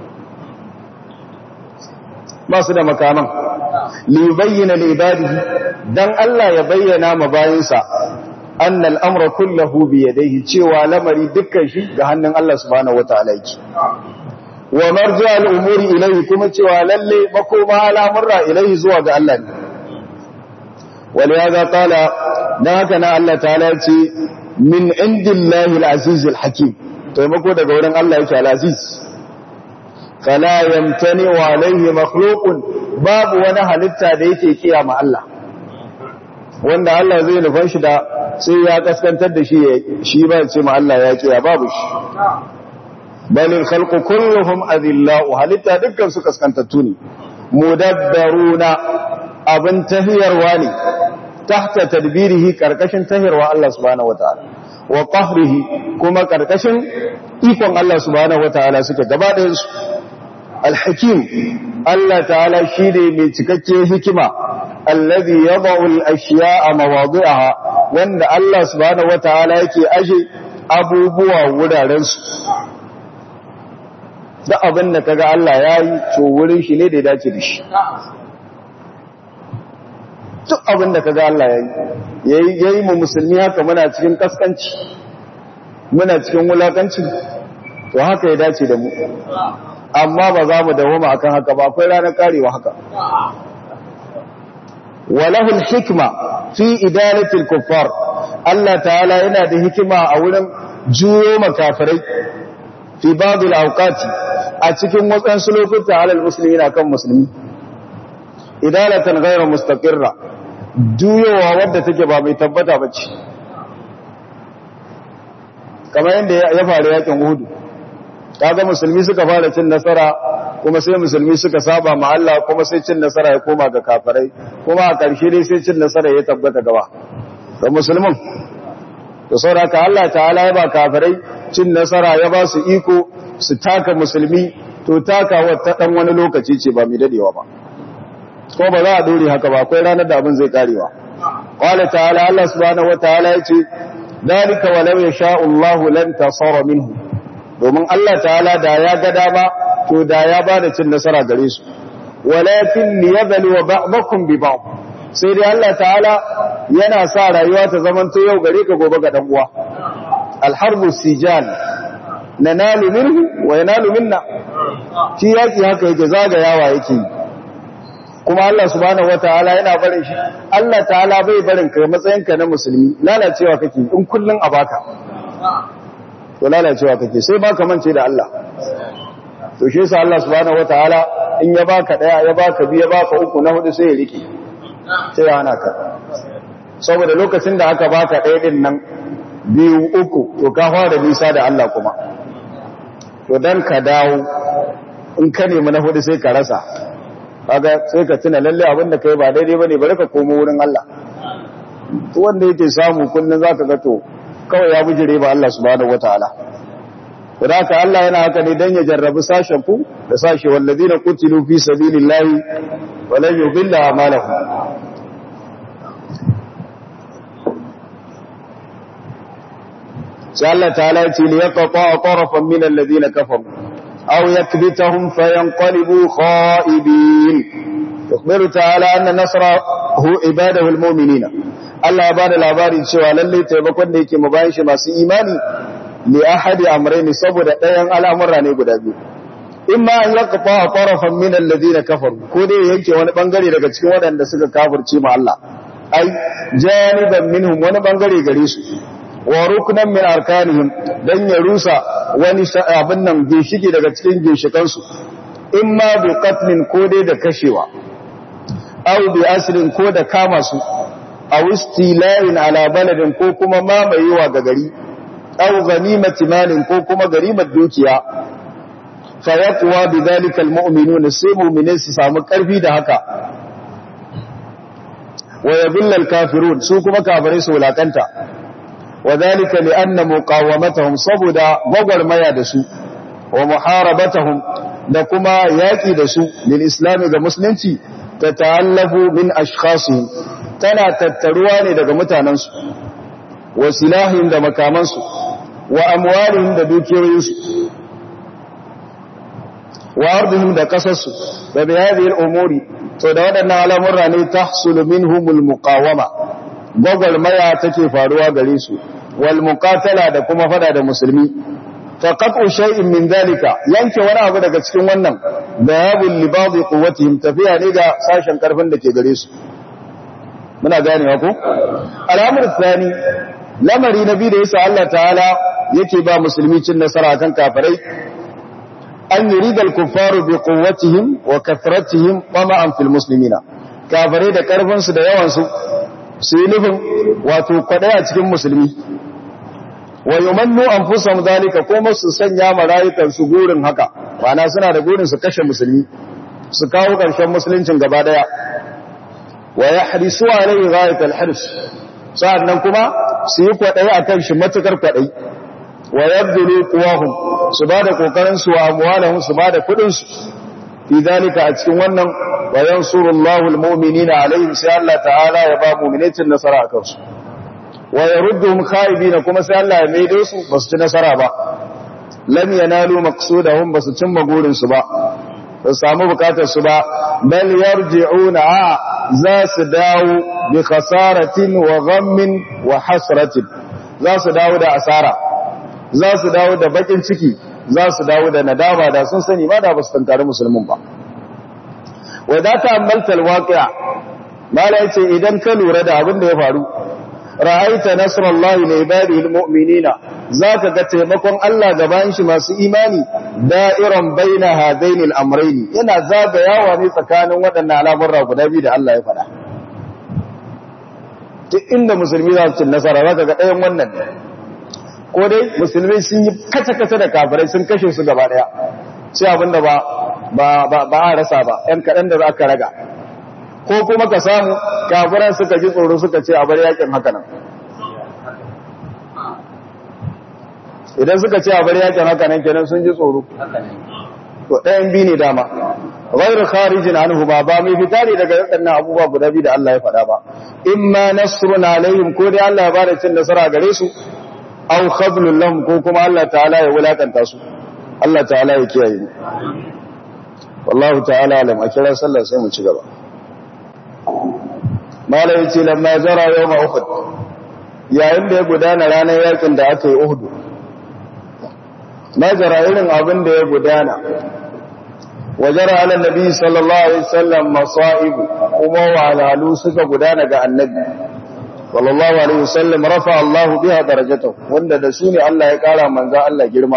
masu da makaman li bayyana li ibadihi dan Allah ya bayyana ma bayinsa anna al-amra kulluhu bi yadayhi cewa lamari dukkan shi ga hannun Allah subhanahu wataala yake wa marja al-umuri ilayhi kuma cewa lalle makoma al'amurra ilayhi zuwa ga Allah ne ولهذا قال ناكنا الله تعالى من عند الله العزيز الحكيم taimako daga wurin Allah yake al-aziz fala yamtani wa alayhi makhluqun babu wani halitta da yake kiyama Allah wanda Allah zai nufan shi da sai ya kaskantar da shi shi ba ce ma Allah ya kiya babu shi balil khalqu kulluhum adillau halitta dukkan su kaskantattu ne mudabbaruna abin tahiyarwa ne tahta tadbirihi karkashin tahirwa Allah subhanahu wataala wa qahrihi kuma karkashin ikon Allah subhanahu wataala suke gaba ɗayan su al-hakim Allah ta'ala shi ne mai cikakke hikima alladhi yad'u al-ashya'a mawadi'aha wanda Allah subhanahu wataala yake aje abubuwa wuraren su da abin da kaga Allah yayi to wurin shi ne da ya dace da shi duk abin da ka ga Allah ya yi ya yi mu musulmi haka muna cikin kaskanci muna cikin wulakanci to haka ya dace da mu amma ba za mu dawoma akan haka ba akwai ranar karewa haka walahul hikma fi idalatil kuffar Allah ta'ala yana da hikima a wurin juyo makafirai fi babul awqati a cikin wasansu lokuta alal muslimina kan musulmi idalatan ghayra mustaqirra juyowa wadda take ba mai tabbata bace kamar yadda ya faru yakin Uhud kaga musulmi suka fara cin nasara kuma sai musulmi suka saba ma Allah kuma sai cin nasara ya koma ga kafirai kuma a ƙarshe dai sai cin nasara ya tabbata gaba ga musulmin to saboda Allah ta'ala ya ba kafirai cin nasara ya ba su iko su taka musulmi to takawa ta dan wani lokaci ce ba mai dadewa ba ko ba za a dore haka ba akwai ranar da abin zai karewa qala ta'ala Allah subhanahu wataala yace dalika walau yasha Allah lan tasara minhu domin Allah ta'ala da ya ga dama to da ya bada cin nasara gare su walakin liyablu ba'dakum bi ba'd sai dai Allah ta'ala yana sa rayuwa ta zamanto yau gare ka gobe ga dan uwa alharbu sijal nanalu minhu wa yanalu minna shi yaki haka yake zagayawa yake kuma Allah subhanahu wataala yana barin shi Allah ta'ala bai barin ka matsayinka na musulmi lalacewa kake in kullun a baka to lalacewa kake sai ba ka mance da Allah to shi yasa Allah subhanahu wataala in ya baka daya ya baka biyu ya baka uku na hudu sai ya rike sai ya hana ka saboda lokacin da aka baka daya din nan biyu uku to ka fara nisa da Allah kuma to dan ka dawo in ka nemi na hudu sai ka rasa kaga sai ka tuna lalle abin da kai ba daidai bane bari ka komo wurin Allah to wanda yake samu kullun zaka ga to kawai ya bujire ba Allah subhanahu wataala Wadaka Allah yana haka ne don ya jarrabi sashen ku da sashe wallazi na kutilu fi sabilillahi walan yudilla amalahum sai Allah ta'ala ya ce liyaqta tarafan min alladhina kafaru aw yakbitahum fayanqalibu khaibin yukhbiru ta'ala anna nasrahu ibadahu almu'minina Allah ya bada labari cewa lalle taimakon da yake mabayin shi masu imani li ahadi amrayni saboda ɗayan al'amura ne guda biyu imma an yaqta tarafan min alladhina kafaru ko dai yanke wani bangare daga cikin waɗanda suka kafirce ma Allah ai janiban minhum wani bangare gare su wa ruknan min arkanihim dan ya rusa wani abin nan ginshiki daga cikin ginshikan su imma bi qatlin ko dai da kashewa aw bi asrin ko da kama su aw istila'in ala baladin ko kuma mamayewa ga gari aw ganimati malin ko kuma garimar dukiya fa yaqwa bidhalika almu'minuna sai mu'minai su samu karfi da haka wa yadulla alkafirun su kuma kafirai su wulakanta wadhalika lianna muqawamatahum saboda gwagwarmaya da su wa muharabatahum da kuma yaki da su lil islam ga musulunci tata'allafu min ashkhasihim tana tattaruwa ne daga mutanansu wa silahihim da makamansu wa amwalihim da dukiyoyinsu wa ardihim da kasarsu da bi hadhihi al-umuri to da wadannan al'amurra ne tahsulu minhumul muqawama gwagwarmaya take faruwa gare su wal muqatala da kuma fada da musulmi faqatu shay'in min dalika yanke wani abu daga cikin wannan bayabul libadi quwwatihim tafiya ne ga sashen karfin da ke gare su muna ganewa ko al'amur tsani lamari na biyu da yasa Allah ta'ala yake ba musulmi cin nasara kan kafirai an yuridal kuffaru bi quwwatihim wa kathratihim tama'an fil muslimina kafirai da karfin su da yawan su su yi nufin wato kwadai a cikin musulmi wa yumannu anfusahum zalika kuma su sanya marayukan su gurin haka ma'ana suna da gurin su kashe musulmi su kawo karshen musuluncin gaba daya wa yahrisu alayhi ghayat al-hirs sa'annan kuma su yi kwadai akan shi matukar kwadai wa yabdulu quwahum su bada kokarin su wa amwalahum su bada kudin su fi dalika a cikin wannan wa yansurullahu almu'minina alaihim sai Allah ta'ala ya ba mu'minatin nasara akan su wa yarudduhum khaibina kuma sai Allah ya maido su basu ci nasara ba lam yanalu maqsudahum basu cimma gurin su ba ba samu bukatar su ba bal yarji'una za su dawo bi khasaratin wa ghammin wa hasratin za su dawo da asara za su dawo da bakin ciki za su dawo da nadama da sun sani ba da ba su tantare musulmin ba wa za ta ammalta alwaqi'a mala yace idan ka lura da abin da ya faru ra'aita nasrallahi li ibadihi almu'minina zaka ga taimakon Allah gaban shi masu imani da'iran baina hadaini al'amrayn yana zagayawa ne tsakanin waɗannan al'amurra guda biyu da Allah ya faɗa duk inda musulmi za su ci nasara zaka ga ɗayan wannan ne ko dai musulmi sun yi kace-kace da kafirai sun kashe su gaba daya sai abinda ba ba ba a rasa ba ɗan kaɗan da za ka raga ko kuma ka samu kafiran suka ji tsoro suka ce a bar yakin haka nan idan suka ce a bar yakin haka nan kenan sun ji tsoro to ɗayan bi ne dama ghairu kharijin anhu ba ba mai fita ne daga waɗannan abubuwa guda biyu da Allah ya faɗa ba imma nasrun alaihim ko dai Allah ya bada cin nasara gare su aw khadlun lahum ko kuma Allah ta'ala ya wulakanta su Allah ta'ala ya kiyaye mu wallahu ta'ala alam a kira sallar sai mu ci gaba malai yace lamma jara yawma uhud yayin da ya gudana ranar yakin da aka yi uhud majara irin abin da ya gudana wajara ala nabi sallallahu alaihi wasallam masa'ib kuma walalu suka gudana ga annabi sallallahu alaihi wasallam rafa Allah biha darajatahu wanda da su ne Allah ya kara manzo Allah girma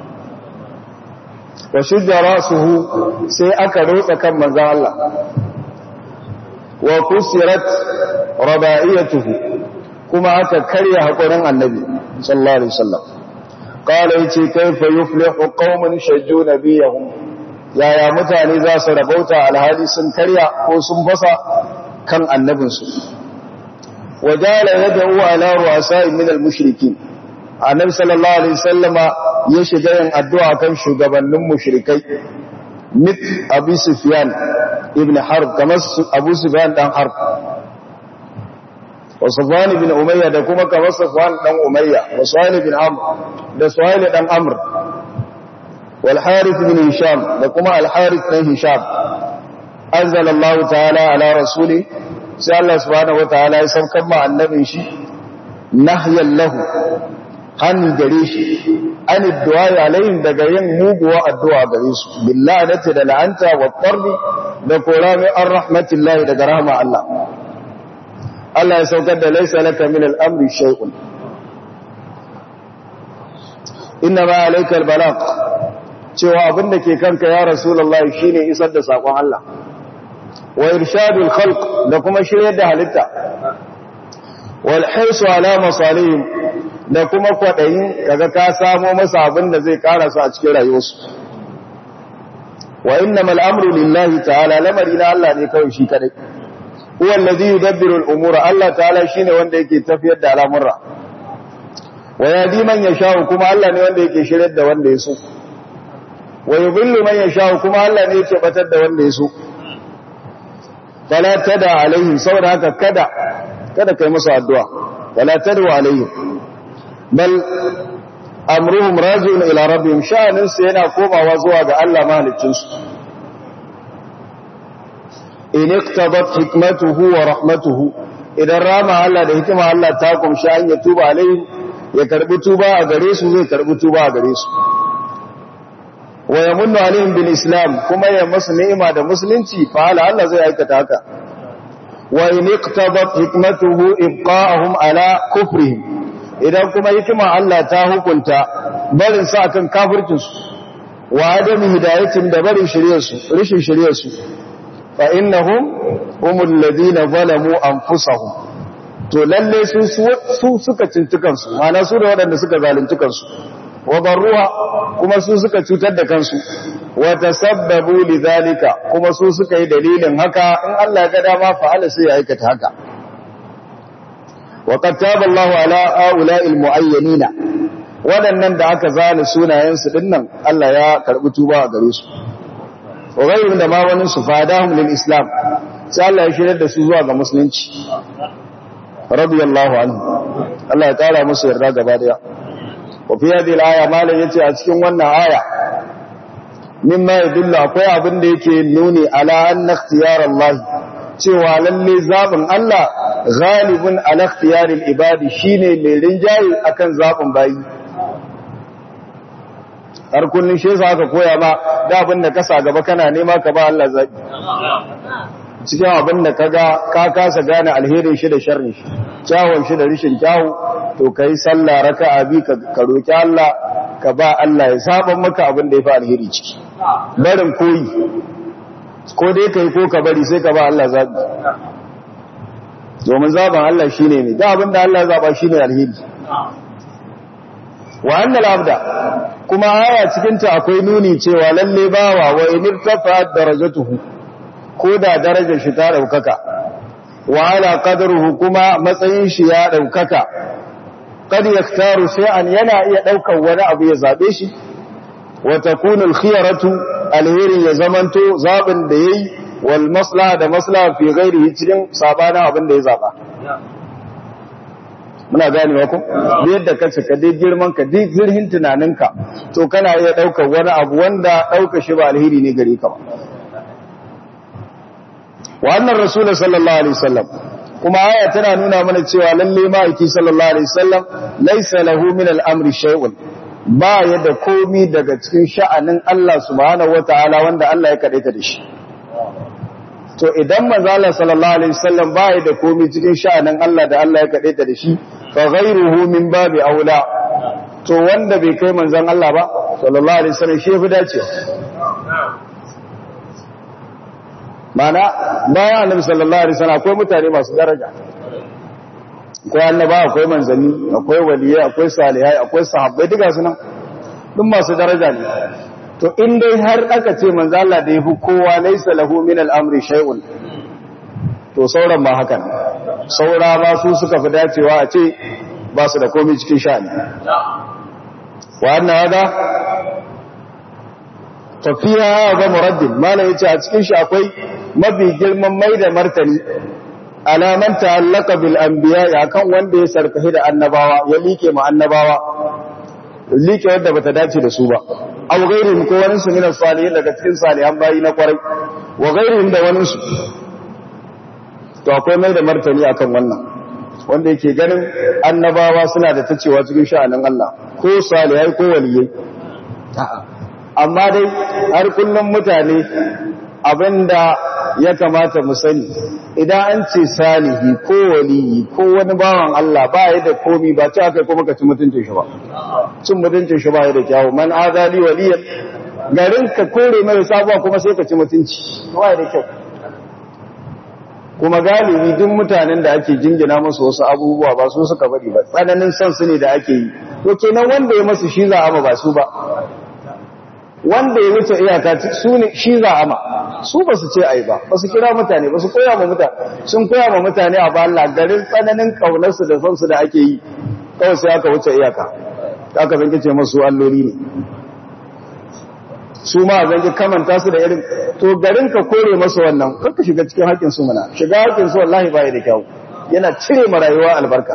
wa shujja rasuhu sai aka rotsa kan manzo Allah wa kusirat raba'iyatuhu kuma aka karya hakurin annabi sallallahu alaihi wasallam qala yace kaifa yuflihu qaumun shajju nabiyahum yaya mutane za su rabauta alhali sun karya ko sun fasa kan annabinsu wajala yad'u ala ru'asa'in min al-mushrikin annabi sallallahu alaihi wasallama ya shiga yin addu'a kan shugabannin mushrikai mit abu sufyan ibn harb kamar abu sufyan dan harb wa sufyan ibn umayya da kuma kamar sufyan dan umayya wa suhail ibn amr da suhail dan amr wal harith ibn hisham da kuma al harith dan hisham anzala allah ta'ala ala rasuli sai Allah subhanahu wataala ya saukar ma annabin shi nahyan lahu hannu gare shi an addu'a alayhim daga yin muguwa addu'a gare su billahi da la'anta wa tarbi da korami an rahmatillahi daga rahama Allah Allah ya saukar da laisa laka min al'amri shay'un inna ma alayka albalagh cewa abinda ke kanka ya rasulullahi shine isar da sakon Allah wa irshadul khalq da kuma shiryar da halitta wal hirsu ala masalihim da kuma kwaɗayin kaga ka samo masa abin da zai ƙara su a cikin rayuwarsu wa inna mal'amru lillahi ta'ala lamari na Allah ne kawai shi kadai huwa allazi yudabbiru al-umura Allah ta'ala shine wanda yake tafiyar da al'amura wa yadi man yasha'u kuma Allah ne wanda yake shiryar da wanda ya so wa yudhillu man yasha'u kuma Allah ne yake batar da wanda ya so fala tada alaihim saboda haka kada kada kai musu addu'a fala tadu alaihim bal amruhum raji'un ila rabbihim sha'anin su yana komawa zuwa ga Allah mahaliccin su in iqtadat hikmatuhu wa rahmatuhu idan rama Allah da hikima Allah ta kumshi an ya tuba alaihim ya karbi tuba a gare su zai karbi tuba a gare su wa yamunnu alaihim bil islam kuma ya masu ni'ima da musulunci fa Allah zai aikata haka wa in iqtadat hikmatuhu ibqa'ahum ala kufrihim idan kuma hikima Allah ta hukunta barin sa akan kafircinsu wa adami hidayatin da barin shiryarsu rishin shiryarsu fa innahum humul ladina zalamu anfusahum to lalle su su suka cintukan su mana su da waɗanda suka zalunci kansu wa barruha kuma su suka cutar da kansu wa tasabbabu lidhalika kuma su suka yi dalilin haka in Allah ya ga dama fa'ala sai ya aikata haka وقد تاب الله على هؤلاء المعينين waɗannan da aka zana sunayensu dinnan Allah ya karɓi tuba a gare su wa gairin da ma wani su fadahum lil islam sai Allah ya shirya da su zuwa ga musulunci radiyallahu anhu Allah ya kara musu yarda gaba daya wa fi hadhihi al-aya malan yace a cikin wannan aya mimma yadullu akwai abin da yake nuni ala anna ikhtiyar Allah cewa lalle zabin Allah ghalibun ala ikhtiyaril ibadi shine mai rinjaye akan zabin bayi har kullun shi yasa aka koya ma da abin da ka sa gaba kana nema ka ba Allah zabi cikin abin da kaga ka kasa gane alherin shi da sharrin shi kyawun shi da rishin kyawu to kai sallah raka'a bi ka roki Allah ka ba Allah ya saba maka abin da yafi alheri ciki barin koyi ko dai kai ko ka bari sai ka ba Allah zabi domin zaben Allah shine ne da abin da Allah zaba shine alheri wa annal abda kuma aya cikin ta akwai nuni cewa lalle bawa wa inirtafa darajatuhu ko da darajar shi ta daukaka wa ala qadruhu kuma matsayin shi ya daukaka kad yaktaru shay'an yana iya daukar wani abu ya zabe shi wa takunu al-khiyaratu alheri ya zamanto zabin da yayi wal maslaha da maslaha fi ghairihi cikin sabana abin da ya zaba muna gane wa ko da yadda ka cika dai girman ka dai zirhin tunaninka to kana iya daukar wani abu wanda dauka shi ba alheri ne gare ka ba wa annar rasul sallallahu alaihi wasallam kuma aya tana nuna mana cewa lalle ma'aiki sallallahu alaihi wasallam laysa lahu min al-amri shay'un ba ya da komi daga cikin sha'anin Allah subhanahu wataala wanda Allah ya kadaita da shi to idan manzo Allah sallallahu alaihi wasallam ba ya da komi cikin sha'anin Allah da Allah ya kadaita da shi fa ghayruhu min babi aula to wanda bai kai manzon Allah ba sallallahu alaihi wasallam shi yafi dacewa mana bayan annabi sallallahu alaihi wasallam akwai mutane masu daraja akwai annaba akwai manzanni akwai waliyai akwai salihai akwai sahabbai duka su nan duk masu daraja ne to in dai har aka ce manzo Allah da yafi kowa laysa lahu min al-amri shay'un to sauran ma hakan saura ma su suka fi dacewa a ce ba su da komai cikin sha'ani wa anna hada tafiya ga muraddin malam yace a cikin shi akwai mafi girman mai da martani alaman ta'allaka bil anbiya akan wanda ya sarkahi da annabawa ya like ma annabawa like wanda bata dace da su ba aw ghairihim ko wani su minas salihin daga cikin salihan bayi na kwarai wa ghairihim da wani su to akwai mai da martani akan wannan wanda yake ganin annabawa suna da tacewa cikin sha'anin Allah ko salihai ko waliyai amma dai har kullum mutane abinda ya kamata mu sani idan an ce salihi ko waliyi ko wani bawan Allah ba ya da komi ba ci aka kuma ka ci mutuncin shi ba cin mutuncin shi ba ya da kyawu man azali waliyan garin ka kore mai sabuwa kuma sai ka ci mutunci ba ya da kyau kuma galibi duk mutanen da ake jingina musu wasu abubuwa ba su suka bari ba tsananin son su ne da ake yi to kenan wanda ya masu shi za a ba su ba wanda ya wuce iyaka su ne shi za ama su ba su ce ai ba ba su kira mutane ba su koya ma mutane sun koya ma mutane a ba Allah garin tsananin kaunarsu da sonsu da ake yi kawai sai aka wuce iyaka aka zanki ce masu alloli ne su ma zanki kamanta su da irin to garin ka kore masu wannan karka shiga cikin haƙƙin su mana shiga haƙƙin su wallahi ba da kyau yana cire ma rayuwa albarka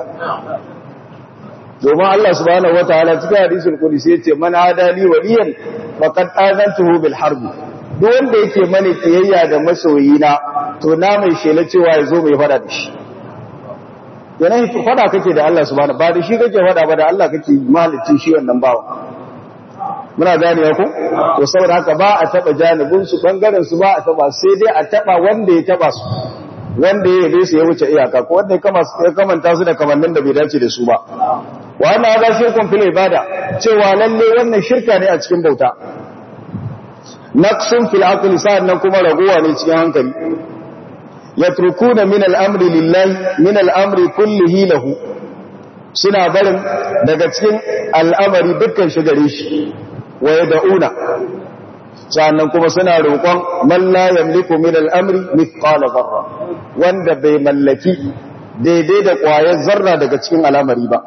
domin Allah subhanahu wataala cikin hadisul qudsi yace man adali waliyan faqad azantuhu bil harb duk wanda yake mani kiyayya da masoyina to na mai shela cewa yazo mai fada da shi yana fada kake da Allah subhanahu ba da shi kake fada ba da Allah kake malicin shi wannan bawa muna gane ku to saboda haka ba a taba janibin su bangaren su ba a taba sai dai a taba wanda ya taba su wanda ya yi su ya wuce iyaka ko wanda ya kamanta su da kamannin da bai dace da su ba wannan ya ba shirkun fil ibada cewa lalle wannan shirka ne a cikin bauta naqsun fil aqli sa'annan kuma ragowa ne cikin hankali yatrukuna min al-amri lillahi min al-amri kullihi lahu suna barin daga cikin al'amari dukkan shi gare shi wa yad'una sa'annan kuma suna roƙon man la yamliku min al-amri mithqala dharra wanda bai mallaki daidai da ƙwayar zarra daga cikin al'amari ba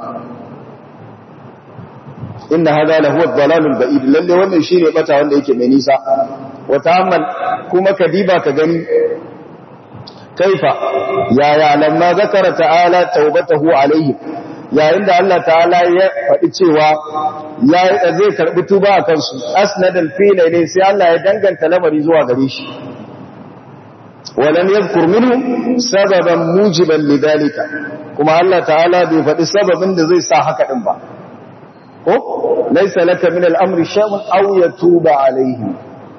inna hada lahu ad-dalalul ba'id lalle wannan shine bata wanda yake mai nisa wa ta'ammal kuma kadiba ka gani kaifa ya ya lamma zakara ta'ala taubatahu alayhi yayin da Allah ta'ala ya faɗi cewa ya zai karbi tuba a kansu asnadal fila ne sai Allah ya danganta lamari zuwa gare shi walam yadhkur minhu sababan mujiban lidhalika kuma Allah ta'ala bai faɗi sababin da zai sa haka din ba ko laisa laka min al'amri shay'un aw yatuba alayhi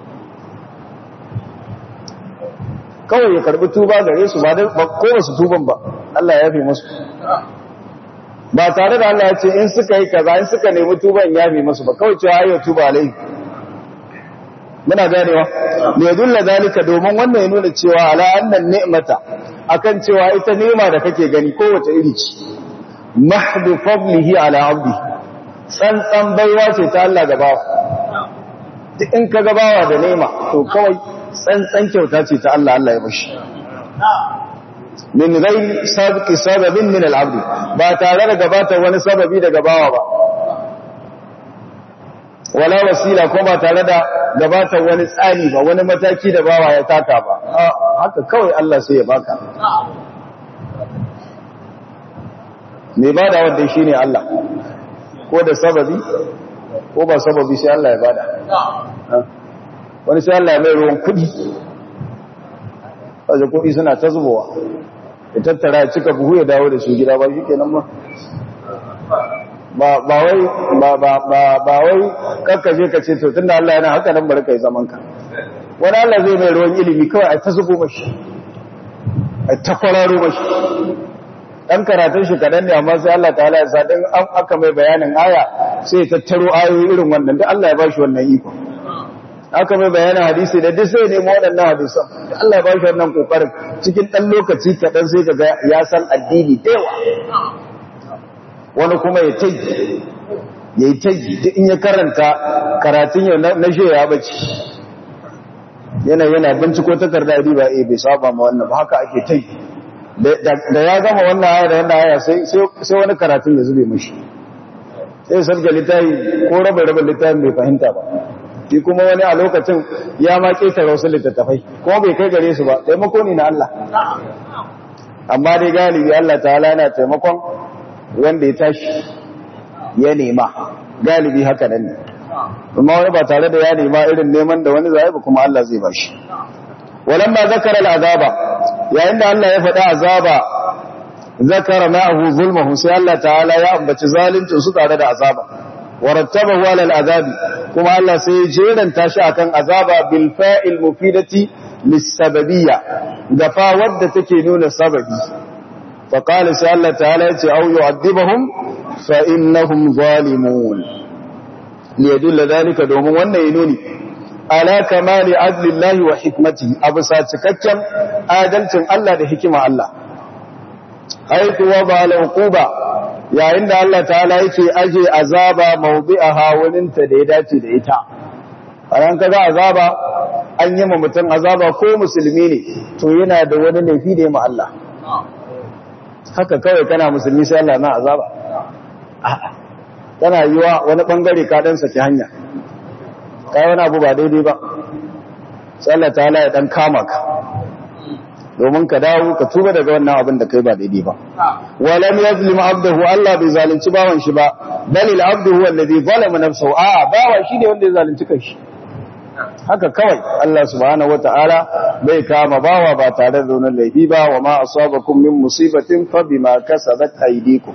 kawai ya karbi tuba gare su ba dai ko ba su tuban ba Allah ya yafe musu ba tare da Allah ya ce in suka yi kaza in suka nemi tuban ya yafe musu ba kawai cewa ayo tuba alayhi muna ganewa ne dulla zalika domin wannan ya nuna cewa ala annan ni'mata akan cewa ita ni'ima da kake gani kowace iri ce mahdu fadlihi ala abdihi tsantsan baiwa ce ta Allah gabawa duk in ka gabawa da nema to kawai tsantsan kyauta ce ta Allah Allah ya bashi min ghairi sabqi sababin min al-abd ba tare da gabatar wani sababi da gabawa ba wala wasila ko ba tare da gabatar wani tsari ba wani mataki da bawa ya taka ba haka kawai Allah sai ya baka mai bada wanda shine Allah ko da sababi ko ba sababi sai Allah ya bada wani sai Allah ya mai ruwan kudi wajen kudi suna ta zubowa ya tattara ya cika buhu ya dawo da su gida ba shi kenan ba ba wai ba ba ba ba wai kakkaje ka ce to tunda Allah yana haka nan bari kai zaman ka wani Allah zai mai ruwan ilimi kawai a ta zubo mashi a ta kwararo mashi dan karatun shi kadan ne amma sai Allah ta'ala ya sa dan aka mai bayanin aya sai ya tattaro ayoyi irin wannan da Allah ya bashi wannan iko aka mai bayanin hadisi da duk sai ne mu waɗannan hadisan da Allah ya bashi wannan kokarin cikin dan lokaci kadan sai kaga ya san addini da yawa wani kuma ya tai ya yi tai duk in ya karanta karatun yau na shi ya bace yana yana binciko takarda riba eh bai saba ma wannan ba haka ake tai da ya gama wannan aya da wannan aya sai sai wani karatun ya zube mishi sai sabga littafi ko raba raba littafin bai fahimta ba shi kuma wani a lokacin ya ma ketare wasu littattafai kuma bai kai gare su ba taimako ne na Allah amma dai galibi Allah ta'ala yana taimakon wanda ya tashi ya nema galibi haka nan ne amma wani ba tare da ya nema irin neman da wani zai ba kuma Allah zai bashi walamma zakara al'azaba yayin da Allah ya faɗa azaba zakara ma'ahu zulmuhu sai Allah ta'ala ya ambaci zaluncin su tare da azaba warattabahu ala al'azabi kuma Allah sai ya jeranta shi akan azaba bil fa'il mufidati lis-sababiyya gafa wadda take nuna sababi fa qala sai Allah ta'ala ya ce au yu'adhibuhum fa innahum zalimun liyadulla dhalika domin wannan ya nuni ala kamali adlillahi wa hikmati abu sa cikakken adalcin Allah da hikima Allah haitu wa ba al-uquba yayin da Allah ta'ala yake aje azaba mawdi'aha wurin ta da ya dace da ita bayan kaga azaba an yi ma mutum azaba ko musulmi ne to yana da wani laifi da ya ma Allah haka kawai kana musulmi sai Allah na azaba a'a tana yiwa wani bangare ka dan saki hanya kai wani abu ba daidai ba sai Allah ta'ala ya dan kama ka domin ka dawo ka tuba daga wannan abin da kai ba daidai ba walam yazlim abdahu Allah bai zalunci bawan shi ba bal al abdu huwa alladhi zalama nafsahu a bawa shi ne wanda ya zalunci kanshi haka kawai Allah subhanahu wataala bai kama bawa ba tare da wani laifi ba wa ma asabakum min musibatin fa bima kasabat aydikum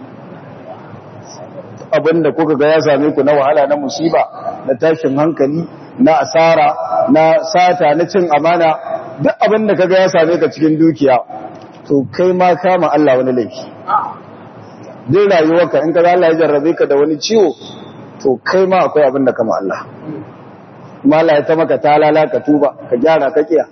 abinda kuka ga ya same ku na wahala na musiba na tashin hankali na asara na sata na cin amana duk abinda kaga ya same ka cikin dukiya to kai ma kama Allah wani laifi duk rayuwarka in kaga Allah ya jarrabe ka da wani ciwo to kai ma akwai abinda kama Allah kuma Allah ya ta maka talala ka tuba ka gyara ka kiya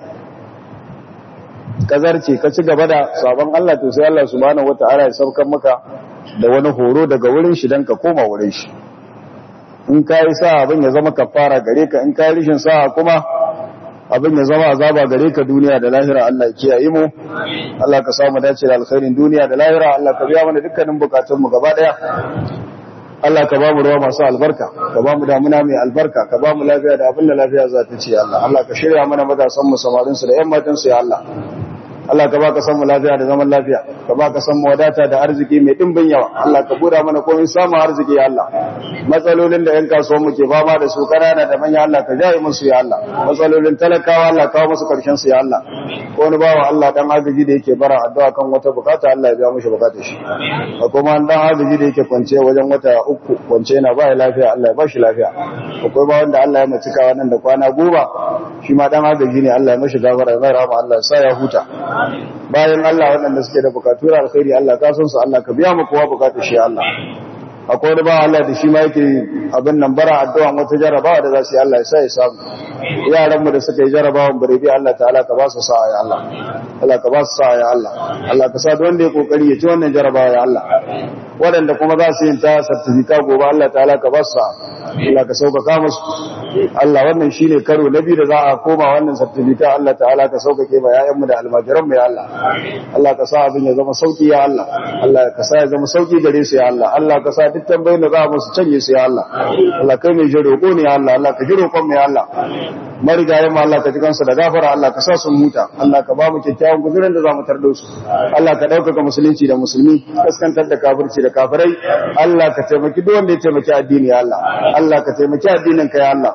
ka zarce ka ci gaba da sabon Allah to sai Allah subhanahu wataala ya saukar maka da wani horo daga wurin shi dan ka koma wurin shi in ka yi sa abin ya zama kafara gare ka in ka yi rishin sa kuma abin ya zama azaba gare ka duniya da lahira Allah ya kiyaye mu Allah ka samu dace da alkhairin duniya da lahira Allah ka biya mana dukkanin bukatun mu gaba daya Allah ka ba mu ruwa masu albarka ka ba mu damuna mai albarka ka ba mu lafiya da abin da lafiya za ta ce Allah Allah ka shirya mana matasan mu samarin su da yan matan su ya Allah Allah ka baka san mu lafiya da zaman lafiya ka baka san mu wadata da arziki mai dimbin yawa Allah ka buda mana komai samu arziki ya Allah matsalolin da yan kasuwan mu ke fama da su kanana da manya Allah ka jaye musu ya Allah matsalolin talakawa Allah kawo musu karshen su ya Allah ko wani bawa Allah dan agaji da yake bara addu'a kan wata bukata Allah ya biya mishi bukatar shi ko kuma dan agaji da yake kwance wajen wata uku kwance yana ba lafiya Allah ya ba shi lafiya akwai ba wanda Allah ya mutuka wannan da kwana goma shi ma dan agaji ne Allah ya mishi gafara ya rahama Allah ya sa ya huta bayan Allah waɗanda suke da bukatu da alkhairi Allah ka san su Allah ka biya mu kowa bukatu shi Allah akwai wani ba Allah da shi ma yake abin nan bara addu'a wata jarabawa da za su yi Allah ya sa ya samu yaran mu da suka yi jarabawan bare bi Allah ta'ala ka ba su sa'a ya Allah Allah ka ba su sa'a ya Allah Allah ka sa wanda ya kokari ya ci wannan jarabawa ya Allah waɗanda kuma za su yin ta certificate gobe Allah ta'ala ka ba su sa'a Allah ka sauƙaƙa musu Allah wannan shine karo na biyu da za a koma wannan certificate Allah ta'ala ka sauƙaƙe ba ƴaƴanmu da almajiran mu ya Allah Allah ka sa abin ya zama sauki ya Allah Allah ka sa ya zama sauki gare su ya Allah Allah ka sa duk tambayoyin da za mu su canje su ya Allah Allah kai mai jiro ko ne ya Allah Allah ka jiro kon mu ya Allah marigayen mu Allah ka ji kansu da gafara Allah ka sa su huta Allah ka ba mu kyakkyawan guzurin da za mu tardo su Allah ka ɗaukaka musulunci da musulmi kaskantar da kafirci da kafirai Allah ka taimaki duk wanda ya taimaki addini ya Allah Allah ka taimaki addinin ka ya Allah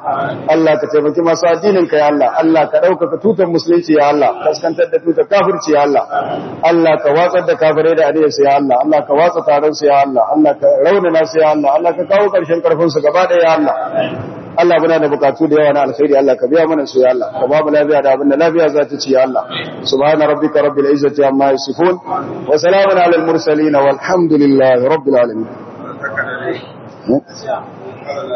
Allah ka taimaki masu addinin ka ya Allah Allah ka ɗaukaka tutar musulunci ya Allah kaskantar da tutar kafirci ya Allah Allah ka watsar da kafirai da aniyarsu ya Allah Allah ka watsa taron su ya Allah Allah ka raunana su ya Allah Allah ka kawo ƙarshen ƙarfin su gaba ɗaya ya Allah Allah muna da bukatu da yawa na alkhairi Allah ka biya mana su ya Allah ka ba mu lafiya da abin da lafiya za ta ci ya Allah subhana rabbika rabbil izzati amma yasifun wa salamun alal mursalin walhamdulillahi rabbil alamin